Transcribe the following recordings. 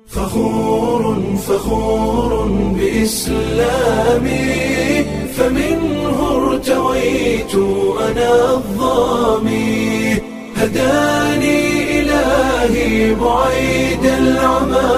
فخور فخور بإسلامي فمنه ارتويت أنا الظامي هداني إلهي بعيد العمى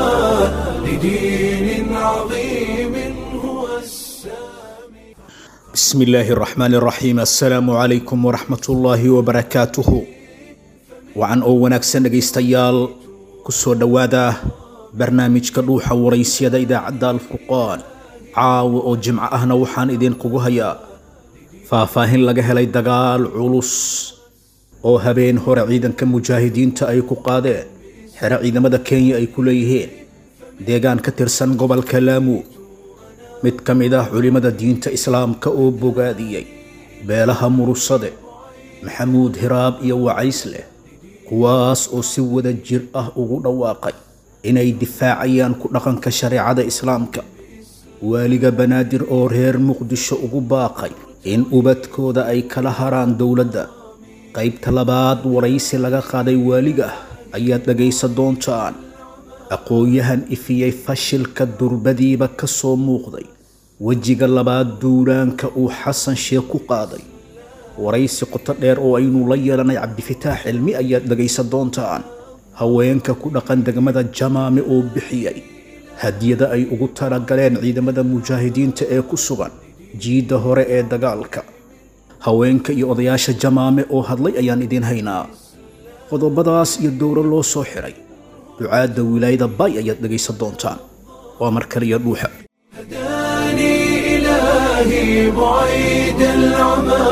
لدين عظيم هو السامي بسم الله الرحمن الرحيم السلام عليكم ورحمة الله وبركاته wacan oo wanaagsan dhegaystayaal kusoo dhowaada barnaamijka dhuuxa waraysyada idaacadda alfurqaan caawa oo jimco ahna waxaan idinkugu hayaa faahfaahin laga helay dagaal culus oo habeen hore ciidanka mujaahidiinta ay ku qaadeen xero ciidamada kenya ay ku leeyihiin deegaan ka tirsan gobolka laamu mid ka mid ah culimmada diinta islaamka oo bogaadiyey beelaha murusade maxamuud hiraab iyo wacaysleh kuwaas oo si wada jir ah ugu dhawaaqay inay difaacayaan ku dhaqanka shareecada islaamka waaliga banaadir oo reer muqdisho ugu baaqay in ubadkooda ay kala haraan dowladda qaybta labaad waraysi laga qaaday waaliga ayaad dhagaysan doontaan aqoon-yahan ifiyey fashilka durbadiiba ka soo muuqday wejiga labaad duulaanka uu xasan sheekh ku qaaday waraysi qoto dheer oo aynu la yeelanay cabdifitaax cilmi ayaad dhagaysan doontaan haweenka ku dhaqan degmada jamaame oo bixiyey hadiyada ay ugu talagaleen ciidamada mujaahidiinta ee ku sugan jiidda hore ee dagaalka haweenka iyo odayaasha jamaame oo hadlay ayaan idiin haynaa qodobadaas iyo dowro loo soo xiray ducaadda wilaayada bay ayaad dhagaysan doontaan waa mar kaliya dhuuxa هداني إلهي بعيد العمى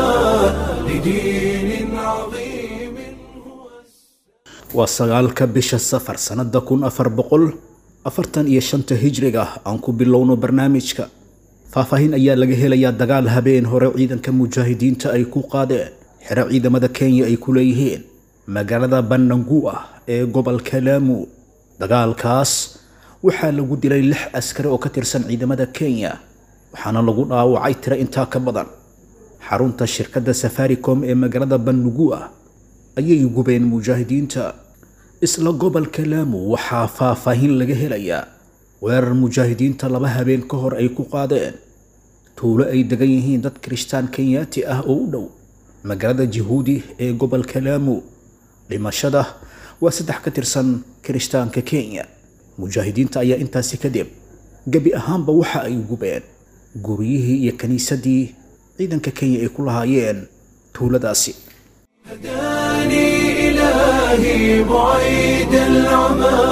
لدين عظيم هو waa sagaalka bisha safar sannada kun afar boqol afartan iyo shanta hijriga aan ku bilowno barnaamijka faahfaahin ayaa laga helayaa dagaal habeen hore ciidanka mujaahidiinta ay ku qaadeen xero ciidamada kenya ay ku leeyihiin magaalada banangu ah ee gobolka laamu dagaalkaas waxaa lagu dilay lix askari oo ka tirsan ciidamada kenya waxaana lagu dhaawacay tiro intaa ka badan xarunta shirkadda safaricom ee magaalada bannugu ah ayay gubeen mujaahidiinta isla gobolka laamu waxaa faahfaahin laga helayaa weerar mujaahidiinta laba habeen ka hor ay ku qaadeen tuulo ay degan yihiin dad kirishtaan kenyaati ah oo u dhow magaalada jihuudi ee gobolka laamu dhimashada waa saddex ka tirsan kirishtaanka kenya mujaahidiinta ayaa intaasi kadib gebi ahaanba waxa ay gubeen guryihii iyo kiniisadii ciidanka kenya ay ku lahaayeen tuuladaasi هداني إلهي بعيد العمى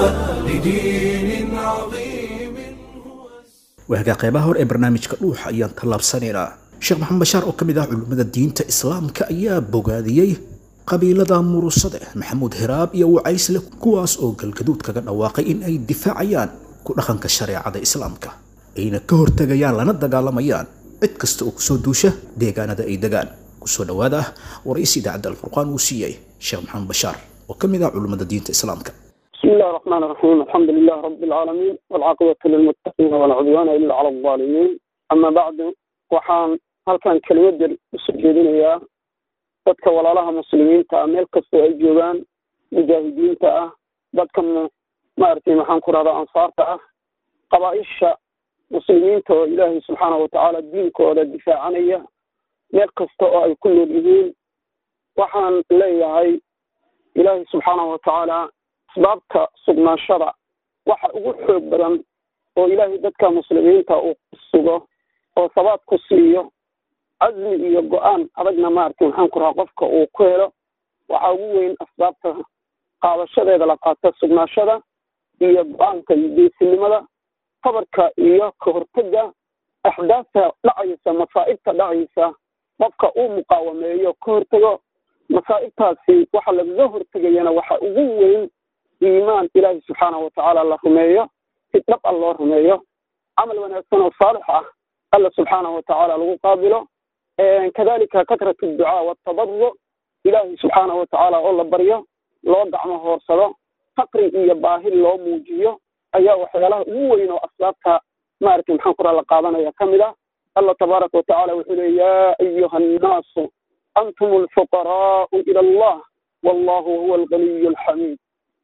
لدين عظيم هو waagaa qeybaha hore ee barnaamijka dhuuxa ayaan tallaabsanaynaa sheekh maxamed bashaar oo ka mid ah culimmada diinta islaamka ayaa bogaadiyey qabiilada murusade maxamuud hiraab iyo wacaysle kuwaas oo galgaduud kaga dhawaaqay in ay difaacayaan ku dhaqanka shareecada islaamka ayna ka hortegayaan lana dagaalamayaan cid kasta oo kusoo duusha deegaanada ay degaan kusoo dhowaada waraysi idaacadda alfurqaan uu siiyey sheekh maxamed bashaar oo ka mid ah culimmada diinta islaamka بسم الله الرحمن الرحيم الحمد لله رب العالمين والعاقبة للمتقين ولا عدوان إلا على الظالمين أما بعد waxaan halkan kelmad yar usoo jeedinayaa dadka walaalaha muslimiinta ah meel kastoo ay joogaan mujaahidiinta ah dadka mu- maaragtay maxaan ku rahdaa ansaarta ah qabaaisha muslimiinta oo ilaahay subxaanahu watacaala diinkooda difaacanaya meel kasta oo ay ku nool yihiin waxaan leeyahay ilaahay subxaanahu watacaala asbaabta sugnaashada waxa ugu xoog badan oo ilaahay dadka muslimiinta uu ku sugo oo sabaad ku siiyo casmi iyo go-aan adagna maaragtay maxaan ku rahaa qofka uu ku helo waxaa ugu weyn asbaabta qaadashadeeda la qaata sugnaashada iyo go-aanka iyo geesinimada tabarka iyo ka hortega axdaafta dhacaysa masaa'ibta dhacaysa qofka uu muqaawameeyo ka hortego masaa'ibtaasi waxa lagaga hortegayana waxa ugu weyn iimaan ilaahi subxaanahu watacaala la rumeeyo si dhab a loo rumeeyo camal wanaagsan oo saalix ah alla subxaanahu watacaala lagu qaabilo kadalika katrat adducaa waatabaruc ilaahi subxaanahu watacaala oo la baryo loo gacmo hoorsado faqri iyo baahi loo muujiyo ayaa waxyaalaha ugu weyn oo asbaabta maaragtay maxaan kuraa la qaadanaya ka mid ah alla tabaaraka watacaala wuxuu leey yaa ayuha annaasu antum alfuqaraau ila allah wallahu huwa alganiyu alxamiid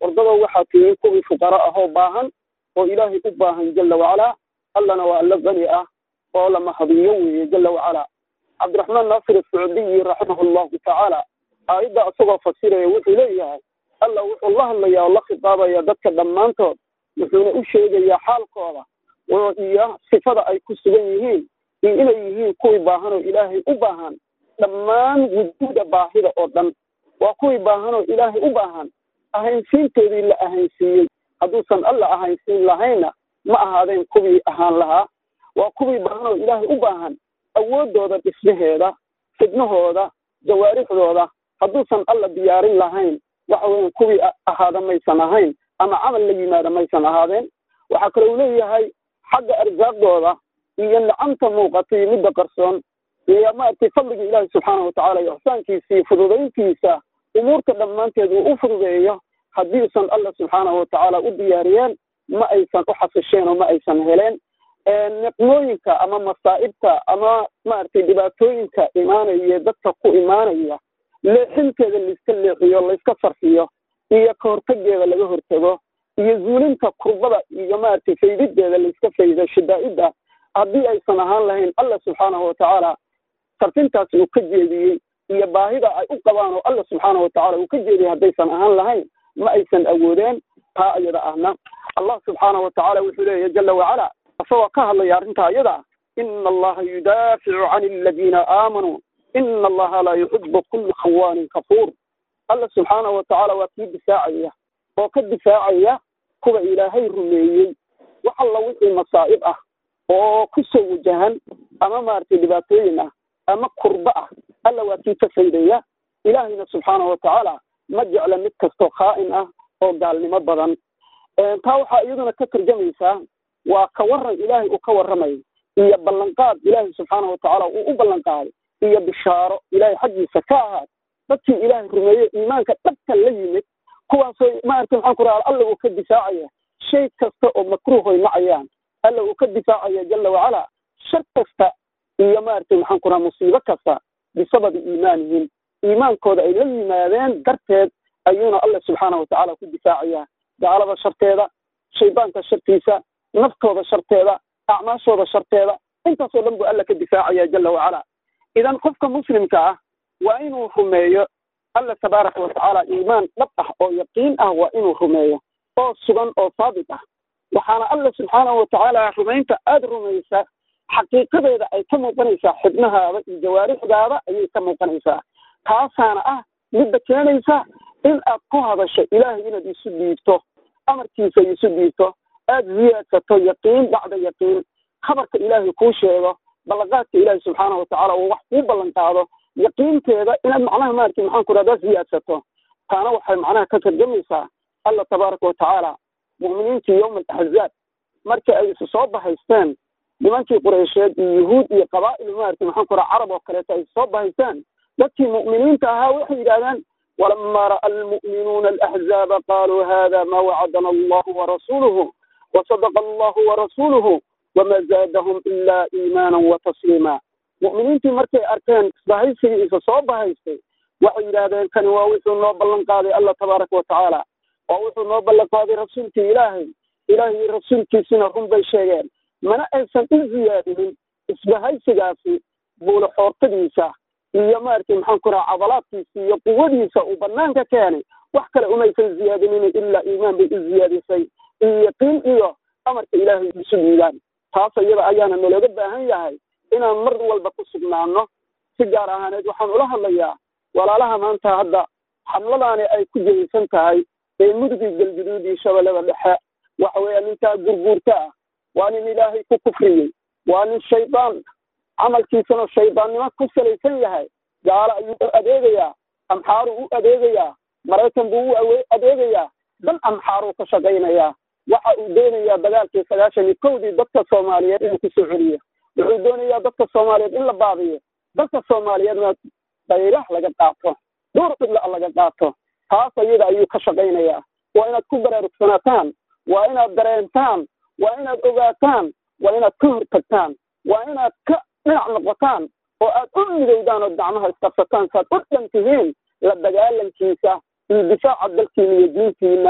wardadoo waxaa tihiin kuwii fuqara ahoo baahan oo ilaahay u baahan jala wacalaa allana waa alla bani ah oo la mahadiyo weeye jala wacalaa cabdiraxmaan naasir ascuudiyi raximahu llahu tacaala aayadda isagoo fasiraya wuxuu leeyahay alla wuxuu la hadlayaa oo la khitaabaya dadka dhammaantood wuxuuna u sheegayaa xaalkooda oo iyo sifada ay ku sugan yihiin iyo inay yihiin kuwii baahan oo ilaahay u baahan dhammaan wujuuda baahida oo dhan waa kuwii baahan oo ilaahay u baahan ahaynsiintoodii la ahaynsiiyey hadduusan alla ahaynsiin lahayna ma ahaadeen kuwii ahaan lahaa waa kuwii baahan oo ilaahay u baahan awooddooda dhismaheeda xidnahooda jawaarixdooda hadduusan alla diyaarin lahayn waxa weyan kuwii ahaada maysan ahayn ama camal la yimaada maysan ahaadeen waxaa kale uu leeyahay xagga arsaaqdooda iyo nicamta muuqata iyo midda qarsoon iyo maaragtay fadliga ilaahi subxaana watacaala iyo ixsaankiisa iyo fududayntiisa umuurta dhammaanteed uu u fududeeyo haddiisan alla subxaanahu watacaala u diyaariyeen ma aysan u xasisheen oo ma aysan heleen niqmooyinka ama masaa'ibta ama maaragtay dhibaatooyinka imaanaya dadka ku imaanaya leexinteeda laiska leexiyo layska sarfiyo iyo ka hortageeda laga hortago iyo zuulinta kurbada iyo maaragtay faydideeda layska faydo shadaa'ida haddii aysan ahaan lahayn alla subxaanahu watacaala sarfintaas uu ka jeediyey iyo baahida ay u qabaan oo alla subxaanahu watacaala uu ka jeediyey haddaysan ahaan lahayn ma aysan awoodeen taa iyada ahna allah subxaanahu watacaala wuxuu leeyahy jala wacala isagoo ka hadlaya arrintaa iyada ina allaha yudaaficu can aladiina aamanuu ina allaha laa yuxibu kula khawaanin kafuur alla subxaanahu watacaala waa kii difaacaya oo ka difaacaya kuwa ilaahay rumeeyey wax alla wixii masaa'ib ah oo ku soo wajahan ama maaragtay dhibaatooyin ah ama kurba ah alla waa kii ka faydaya ilaahayna subxaanahu watacaala ma jecla mid kastoo khaa'in ah oo gaalnimo badan taa waxaa iyaduna ka tarjamaysaa waa ka waran ilaahay uu ka warramayo iyo ballanqaad ilaahay subxaanahu watacaala uu u ballanqaaday iyo bishaaro ilaahay xaggiisa ka ahaad dadkii ilaahay rumeeye iimaanka dhabka la yimid kuwaasoo maaragtay maxaan ku raha alla uu ka difaacaya shay kasta oo makruuhoy nacayaan alla uu ka difaacaya jala wacala shar kasta iyo maaragtay maxaan ku raha musiibo kasta bisababi iimaanihim iimaankooda ay la yimaadeen darteed ayuuna alla subxaanahu watacaala ku difaacaya gaalada sharteeda shaydaanka shartiisa naftooda sharteeda acmaashooda sharteeda intaasoo dhan buu alla ka difaacaya jala wacala idan qofka muslimka ah waa inuu rumeeyo alla tabaaraka watacaala iimaan dhab ah oo yaqiin ah waa inuu rumeeyo oo sugan oo saabit ah waxaana alla subxaanahu watacaala rumaynta aada rumaysa xaqiiqadeeda ay ka muuqanaysaa xibnahaada iyo jawaarixdaada ayay ka muuqanaysaa taasaana ah midda keenaysa in aad ku hadasho ilaahay inaad isu dhiibto amarkiisa isu dhiibto aada ziyaadsato yaqiin bacda yaqiin khabarka ilaahay kuu sheego ballanqaadka ilaahay subxaanahu watacaala uu wax kuu ballan qaado yaqiinteeda inaad macnaha maaragtay maxaan ku rahdaa ziyaadsato taana waxay macnaha ka tarjamaysaa alla tabaaraka watacaala mu'miniintii yowma alaxzaab markii ay isu soo bahaysteen nimankii qureysheed iyo yuhuud iyo qabaa'il maaragtay maxaan ku raha carab oo kaleeto ay isu soo bahaysteen dadkii mu'miniinta ahaa waxay yidhahdeen ولما رأى المؤمنون الأحزاب قالوا هذا ما وعدنا الله ورسوله وصدق الله ورسوله وما زادهم إلا إيمانا وتسليما مؤمنين في مركي أركان بهيسي إذا صوب بهيسي waxay yidhaahdeen kani waa wuxuu noo ballan qaaday alla tabaaraka watacaala waa wuxuu noo ballan qaaday rasuulkii ilaahay ilaahay rasuulkiisina run bay sheegeen mana aysan u ziyaadinin isbahaysigaasi buula xoortadiisa iyo maaragtay maxaan ku raha cadalaadkiisa iyo quwadiisa uu banaanka keenay wax kale umaysan ziyaadinin ilaa iimaan bay u ziyaadisay iyo yaqiin iyo amarka ilaahay isu dhiibaan taas iyada ayaana nalooga baahan yahay inaan mar walba ku sugnaano si gaar ahaaneed waxaan ula hadlayaa walaalaha maanta hadda xamladaani ay ku jehaysan tahay ee mudugii galguduud iyo shabeellada dhexe waxa weeya ninkaa gurguurta ah waa nin ilaahay ku kufriyey waa nin shaydaan camalkiisana shaydaannimo ku salaysan yahay gaalo ayuu u adeegayaa amxaaruu u adeegayaa maraykan buu u adeegayaa dan amxaaruu ka shaqaynayaa waxa uu doonayaa dagaalkii sagaashan iyo kowdii dadka soomaaliyeed inuu kusoo celiyo wuxuu doonayaa dadka soomaaliyeed in la baabiyo dadka soomaaliyeedna daylah laga qaato dhowr cidla laga qaato taas ayada ayuu ka shaqaynayaa waa inaad ku baraarugsanataan waa inaad dareentaan waa inaad ogaataan waa inaad ka hortagtaan waa inaad ka dhinac noqotaan oo aad u midowdaan oo gacmaha isqabsataan saaad u dhan tihiin la dagaalankiisa iyo difaaca dalkiina iyo diintiina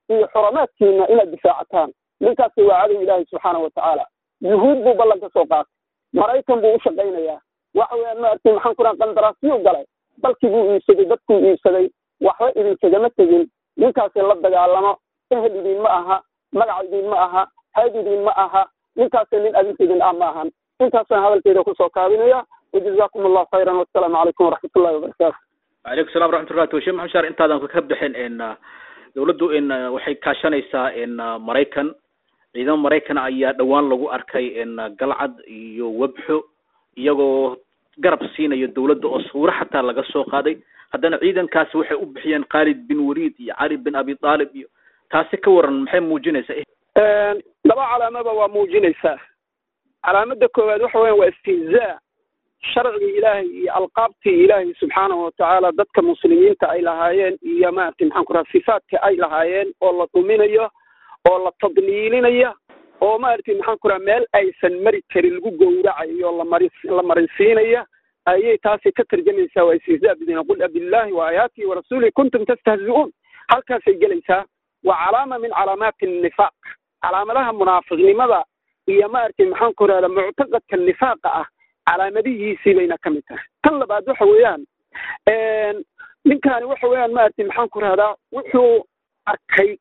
iyo xurumaadkiina inaad difaacataan ninkaasi waa cadow ilaahi subxaana watacaala yuhuud buu ballan ka soo qaatay maraykan buu u shaqaynayaa waxa weeyaan maaragtay maxaan ku raha qandaraasiyuu galay dalkii buu iibsaday dadkuu iibsaday waxba idinkagama tegin ninkaasi la dagaalamo ehel idin ma aha magac idin ma aha hayd idin ma aha ninkaasi nin adinka idin ah ma ahan intaasaan hadalkeeda kusoo kaabinaya wajazakum allahu khayran wassalaamu calaykum waraxmat ullahi wabarakaatu wacalaykum salam waraxmatullahi sheekh maxamed shaar intaadan ka bixin n dawladdu n waxay kaashanaysaa n maraykan ciidamo maraykan ayaa dhowaan lagu arkay n galcad iyo webxo iyagoo garab siinayo dawladda oo suuro xataa laga soo qaaday haddana ciidankaasi waxay u bixiyeen khaalid bin waliid iyo cali bin abi taalib iyo taasi ka waran maxay muujinaysaa laba calaamaba waa muujinaysaa calaamada koowaad waxa weyan waa istihzaa sharcigii ilaahay iyo alqaabtii ilaahay subxaanahu watacaala dadka muslimiinta ay lahaayeen iyo maaragtay maxaan ku raha sifaadka ay lahaayeen oo la dhuminayo oo la tadliilinaya oo maaragtay maxaan ku raha meel aysan mari karin lagu gowracayo lamari la marinsiinaya ayay taasi ka tarjamaysaa waa istihzaa bidina qul abillahi wa aayaatihi warasuulihi kuntum tastahzi'uun halkaasay gelaysaa waa calaama min calaamaati nifaaq calaamadaha munaafiqnimada iyo maaragtay maxaan ku rahda muctaqadka nifaaqa ah calaamadihiisii bayna ka mid tahay tan labaad waxa weeyaan ninkaani waxa weeyaan maaragtay maxaan ku rahdaa wuxuu arkay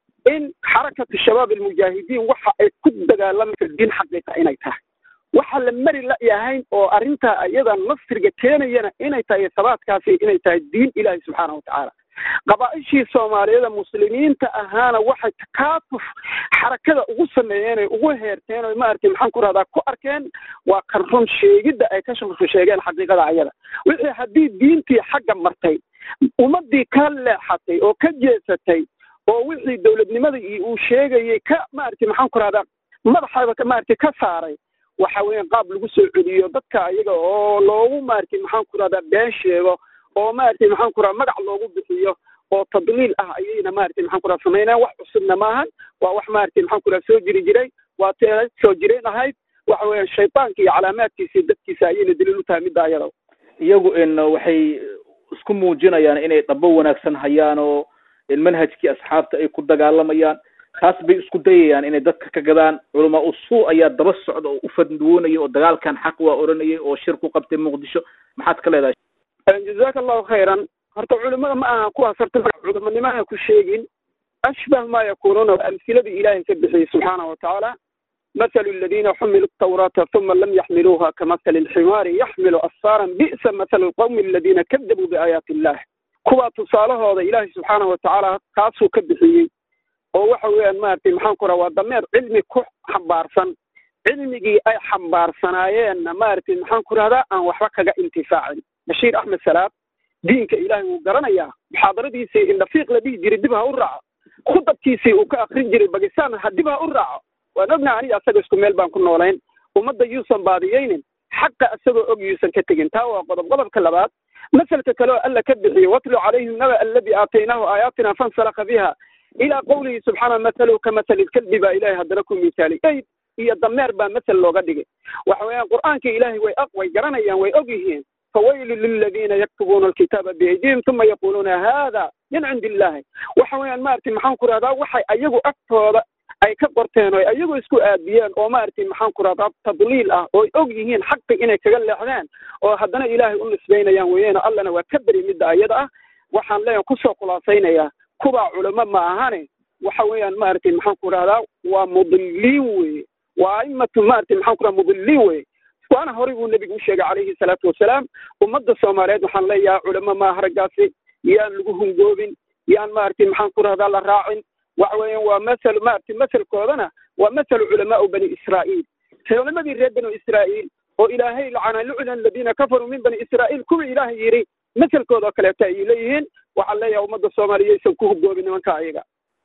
in xarakatu shabaab almujaahidiin waxa ay ku dagaalamayso diin xaqiiqa inay tahay waxa la mari layahayn oo arrintaa iyada nasriga keenayana inay tahay sabaadkaasi inay tahay diin ilaahi subxaana watacaala qabaa'ishii soomaaliyada muslimiinta ahaana waxay takaatuf xarakada ugu sameeyeen ay ugu heerteen o maaragtay maxaan ku rahdaa ku arkeen waa kan run sheegidda ay ka shurfu sheegeen xaqiiqada ayada wixii haddii diintii xagga martay ummadii ka leexatay oo ka jeesatay oo wixii dowladnimada uu sheegayay ka maaragtay maxaan ku rahdaa madaxaba maaragtay ka saaray waxa weeyaan qaab lagu soo celiyo dadka ayaga oo loogu maaragtay maxaan ku rahdaa been sheego oo maaragtay maxaan ku raha magac loogu bixiyo oo tadliil ah ayayna maaragtay maxaan ku raha samaynayaan wax cusubna maahan waa wax maaragtay maxaan ku raha soo jiri jiray waa te soo jireen ahayd waxa weeyaan shaytaanka iyo calaamaadkiisa dadkiisa ayayna daliil u tahay midda ayada iyagu n waxay isku muujinayaan inay dhabo wanaagsan hayaan oo manhajkii asxaabta ay ku dagaalamayaan taas bay isku dayayaan inay dadka ka gadaan culamaa usuu ayaa daba socda oo u fadwoonaya oo dagaalkan xaq waa oranayay oo shir ku qabtay muqdisho maxaad ka leedahay jazaaka allahu khayran horta culimada ma aha kuwaas horta magac culimanimana ku sheegin ashbah ma yakunuuna waa amsiladii ilaahay ka bixiyey subxaanahu watacaala mathalu aladiina xumilu tawraata uma lam yaxmiluuha kamathali alximaari yaxmilu asfaaran bi'sa mathalu alqawmi aladiina kadabuu biaayaati illah kuwaa tusaalahooda ilaahay subxaanahu watacaala kaasuu ka bixiyey oo waxa weeyaan maaragtay maxaan ku raha waa dameer cilmi ku xambaarsan cilmigii ay xambaarsanaayeenna maaragtay maxaan ku rahdaa aan waxba kaga intifaacin bashiir axmed salaab diinka ilaahay wuu garanayaa muxaadaradiisii indhafiiq la dhihi jiray dib ha u raaco khudabkiisii uu ka akrin jiray bakistan ha dib ha u raaco waan ognaha aniga asaga isku meel baan ku noolayn ummadda yuusan baadiyeynin xaqa isagoo og yuusan ka tegin taa waa qodob qodobka labaad masalka kale oo alla ka bixiyey watlu calayhim naba alladii aataynaahu aayaatina fansalaka biha ilaa qawlihi subxaana mathaluhu ka mathali lkalbi baa ilahay haddana ku misaali eyd iyo dameer baa masel looga dhigay waxa weeyaan qur'aanka ilaahay way aq way garanayaan way og yihiin fawaylu liladiina yaktubuuna alkitaaba biaydihim uma yaquluuna hada min cindi illahi waxa weeyaan maaragtay maxaan ku rahdaa waxay ayagu agtooda ay ka qorteen oo ayagu isku aadiyeen oo maaragtay maxaan ku rahdaa tadliil ah oo og yihiin xaqi inay kaga leexdeen oo haddana ilaahay u nisbaynayaan weeyeeno allana waa ka beri midda ayada ah waxaan leeyahay kusoo khulaasaynayaa kubaa culamo ma ahane waxa weeyaan maaragtay maxaan ku rahdaa waa mudiliin weye waa aimatu maaragtay maxaan ku rahdaa mudiliin weye waana horay buu nebigu u sheegay calayhi salaatu wasalaam ummadda soomaaliyeed waxaan leeyahay culamo maaha raggaasi yaan lagu hungoobin yaan maaragtay maxaan ku rahdaa la raacin waxa weeyaan waa masal maaragtay masalkoodana waa masalu culamaau bani israa'iil culamadii reer bani israa'iil oo ilaahay lacana lucna aladiina kafaruu min bani israa'iil kuwii ilaahay yidhi masalkooda oo kaleeto ayay leeyihiin waxaan leeyahay ummadda soomaaliya aysan ku hungoobin nimanka ayaga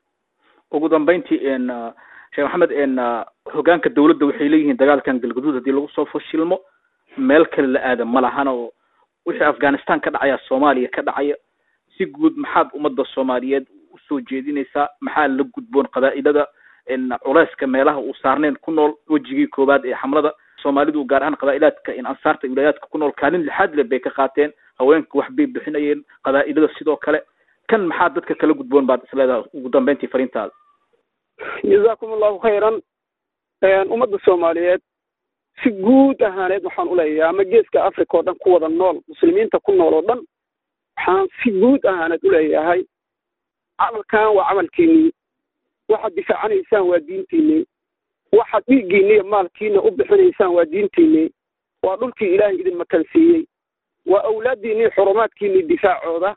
ugu dambeyntii n sheekh maxamed n hogaanka dawladda waxay leeyihiin dagaalkan galgaduud haddii lagu soo fashilmo meel kale la aada ma lahana oo wixii afghanistan ka dhacaya soomaaliya ka dhacaya si guud maxaad ummadda soomaaliyeed usoo jeedinaysaa maxaa la gudboon qabaa'ilada culeyska meelaha uu saarneyn ku nool wejigii koowaad ee xamlada soomaalidu gaar ahaan qabaa'ilaadka in ansaarta wilaayaadka ku nool kaalin lixaad le bay ka qaateen haweenka wax bay bixinayeen qabaa'ilada sidoo kale kan maxaa dadka kala gudboon baad isleedahay ugu dambeyntii fariintaada jazaakum allahu khayran ummadda soomaaliyeed si guud ahaaneed waxaan uleeyahay ama geeska africa oo dhan ku wada nool muslimiinta ku nool oo dhan waxaan si guud ahaaneed uleeyahay camalkan waa camalkiinii waxaad difaacanaysaan waa diintiinii waxaad dhiiggiinni iyo maalkiina u bixinaysaan waa diintiinii waa dhulkii ilaahay idin makansiiyey waa awlaaddiinnii xurumaadkiinnii difaacooda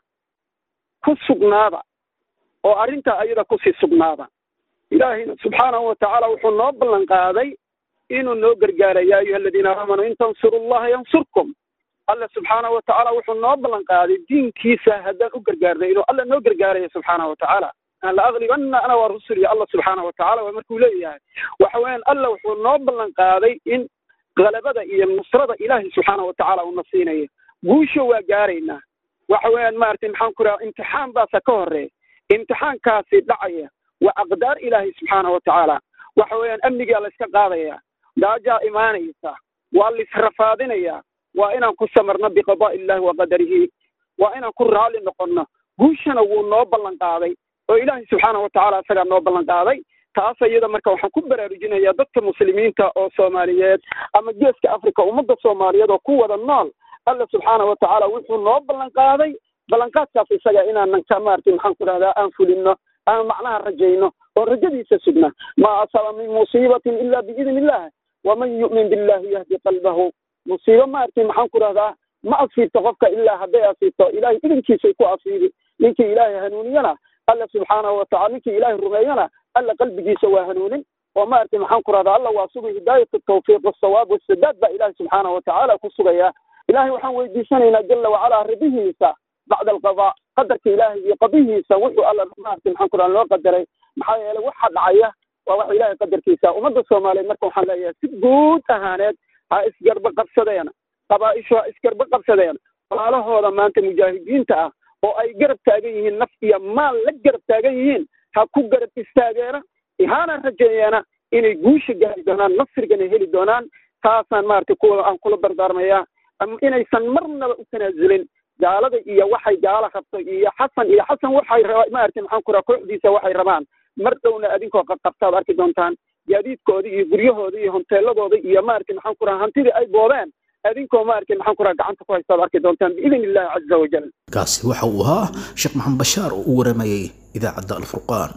ku sugnaada oo arrintaa ayada kusii sugnaada ilaahayna subxaanahu watacaala wuxuu noo ballan qaaday inuu noo gargaara yaa ayuha aladiina aamanuu in tansuru llaha yansurkum alla subxaanahu watacaala wuxuu noo ballan qaaday diinkiisa haddaan u gargaarnay inuu alla noo gargaaraya subxaanahu watacaala an la aglibanna ana waa rusul iyo allah subxaanahu watacaala waa markuu leeyahay waxa weeyaan alla wuxuu noo ballan qaaday in galabada iyo nusrada ilaahay subxaanahu watacaala uuna siinayo guusha waa gaaraynaa waxa weeyaan maaragtay maxaan ku raha imtixaan baasa ka horeeya imtixaankaasi dhacaya waa aqdaar ilaahay subxaanahu watacaala waxa weeyaan amnigaa la iska qaadaya gaajaa imaanaysa waa laisrafaadinayaa waa inaan ku samarno biqadaa illahi wa qadarihi waa inaan ku raalli noqonno guushana wuu noo ballan qaaday oo ilaahay subxaanahu watacaala isagaa noo ballan qaaday taas iyada marka waxaan ku baraarujinayaa dadka muslimiinta oo soomaaliyeed ama geeska africa ummadda soomaaliyeed oo ku wada nool alla subxaanahu watacaala wuxuu noo ballan qaaday ballanqaadkaas isaga inaanan ka maartay maxaan ku dhahdaa aan fulino aan macnaha rajayno oo rajadiisa sugna ma asaba min musiibatin ila biidni illah waman yu'min billahi yahdi qalbahu musiibo maartay maxaan ku dhahdaa ma asiibto qofka ilaa hadday asiibto ilahay idinkiisay ku asiibi ninkii ilaahay hanuuniyana alla subxaanahu watacala ninkii ilaahay rumeeyana alla qalbigiisa waa hanuunin oo maartay maxaan ku rahdaa alla waa sugay hidaayat tawfiiq wasawaab wasadaad baa ilahay subxaanahu watacaala ku sugaya ilahay waxaan weydiisanaynaa jala wacalaa ridihiisa bacda alqadaa qadarka ilaahay iyo qadihiisa wuxuu alla maartay maxaan ku rahaa loo qadaray maxaa yeelay waxa dhacaya waa waxa ilaahay qadarkiisa ummadda soomaaliyeed marka waxaan leeyahay si guud ahaaneed ha isgarba qabsadeen qabaaishu ha isgarba qabsadeen walaalahooda maanta mujaahidiinta ah oo ay garab taagan yihiin naf iyo maal la garab taagan yihiin ha ku garab istaageena hana rajeeyeena inay guusha gaari doonaan nasrigana heli doonaan taasaan maaragtay kuwa aan kula dardaarmayaa inaysan marnaba u tanaasulin gaalada iyo waxay gaala rabto iyo xasan iyo xasan waxay raba maaragtay maxaan ku raha kooxdiisa waxay rabaan mar dhowna adinkoo qabtaad arki doontaan gaadiidkooda iyo guryahooda iyo honteeladooda iyo maaragtay maxaan ku raha hantidii ay boobeen adinkoo maaragtay maxaan ku raha gacanta ku haystaad arki doontaan biidn illahi caza wajal kaasi waxa uu ahaa sheekh maxamed bashaar oo u waramayay idaacadda alfurqaan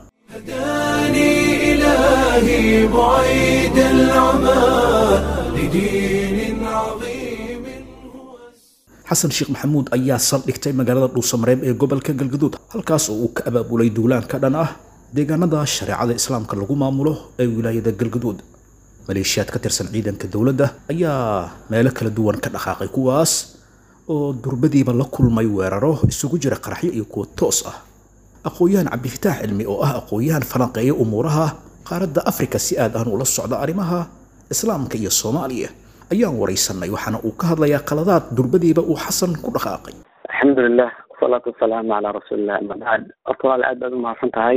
هداني إلهي بعيد العمى لدين عظيم هو xasan sheekh maxamuud ayaa saldhigtay magaalada dhuusamareeb ee gobolka galgaduud halkaas oo uu ka abaabulay duulaan ka dhan ah deegaanada shareecada islaamka lagu maamulo ee wilaayada galgaduud maleeshiyaad ka tirsan ciidanka dowladda ayaa meelo kala duwan ka dhaqaaqay kuwaas oo durbadiiba la kulmay weeraro isugu jira qaraxyo iyo kuwa toos ah aqoon-yahan cabdifitaax cilmi oo ah aqoon-yahan falanqeeya umuuraha qaaradda afrika si aad aan ula socda arrimaha islaamka iyo soomaaliya ayaan waraysanay waxaana uu ka hadlayaa qaladaad durbadiiba uu xasan ku dhaqaaqay alxamdulilah wasalaatu wasalaamu calaa rasuulillah ama bacd horta walaal aad baad umahadsan tahay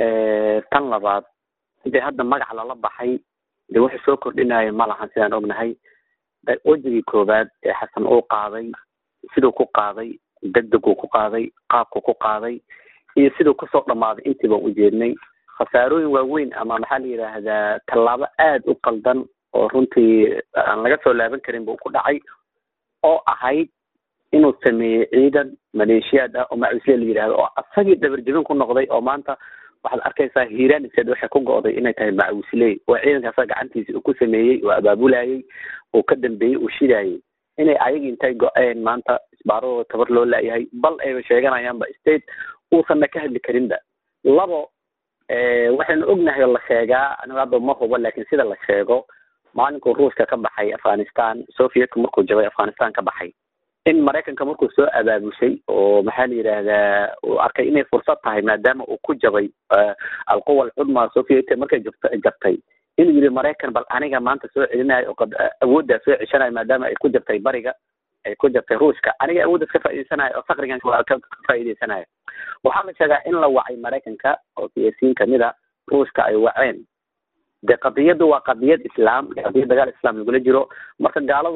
tan labaad dee hadda magac lala baxay dee wuxuu soo kordhinaya ma lahan sidaan ognahay wejigii koowaad ee xasan uu qaaday siduu ku qaaday degdeguu ku qaaday qaabku ku qaaday iyo siduu kusoo dhammaaday intiiba u jeednay khasaarooyin waaweyn ama maxaa la yidhaahdaa tallaabo aad u qaldan oo runtii aan laga soo laaban karin buu ku dhacay oo ahayd inuu sameeyey ciidan maleeshiyaad ah oo macuusle la yidhahdo oo asagii dabarjebin ku noqday oo maanta waxaad arkaysaa hiiraaniseed waxay ku go'day inay tahay macuusley oo ciidanka asaga gacantiisa uu ku sameeyey oo abaabulayey uu ka dambeeyey uu shidaayey inay ayagii intay go-een maanta isbaaradooda tabar loo laayahay bal ayba sheeganayaanba state uusanna ka hadli karinba labo waxaynu ognahay oo la sheegaa anigu hadda ma hubo laakiin sida la sheego maalinkuu ruushka ka baxay afghanistan sovietka markuu jabay afghanistan ka baxay in maraykanka markuu soo abaabushay oo maxaa la yidhaahdaa uu arkay inay fursad tahay maadaama uu ku jabay alquwa alcudma soviet markay jabta jabtay inuu yidhi maraykan bal aniga maanta soo celinayo oo awooddaa soo ceshanayo maadaama ay ku jabtay bariga ay ku jabtay ruushka aniga awooddaas ka faa'iideysanayo oo fakrigan ka faa'iideysanayo waxaa la sheegaa in la wacay maraykanka oo siyaasiyiin kamid a ruushka ay waceen de qadiyaddu waa qadiyad islaam qadiyad dagaal islaam lagula jiro marka gaaladuna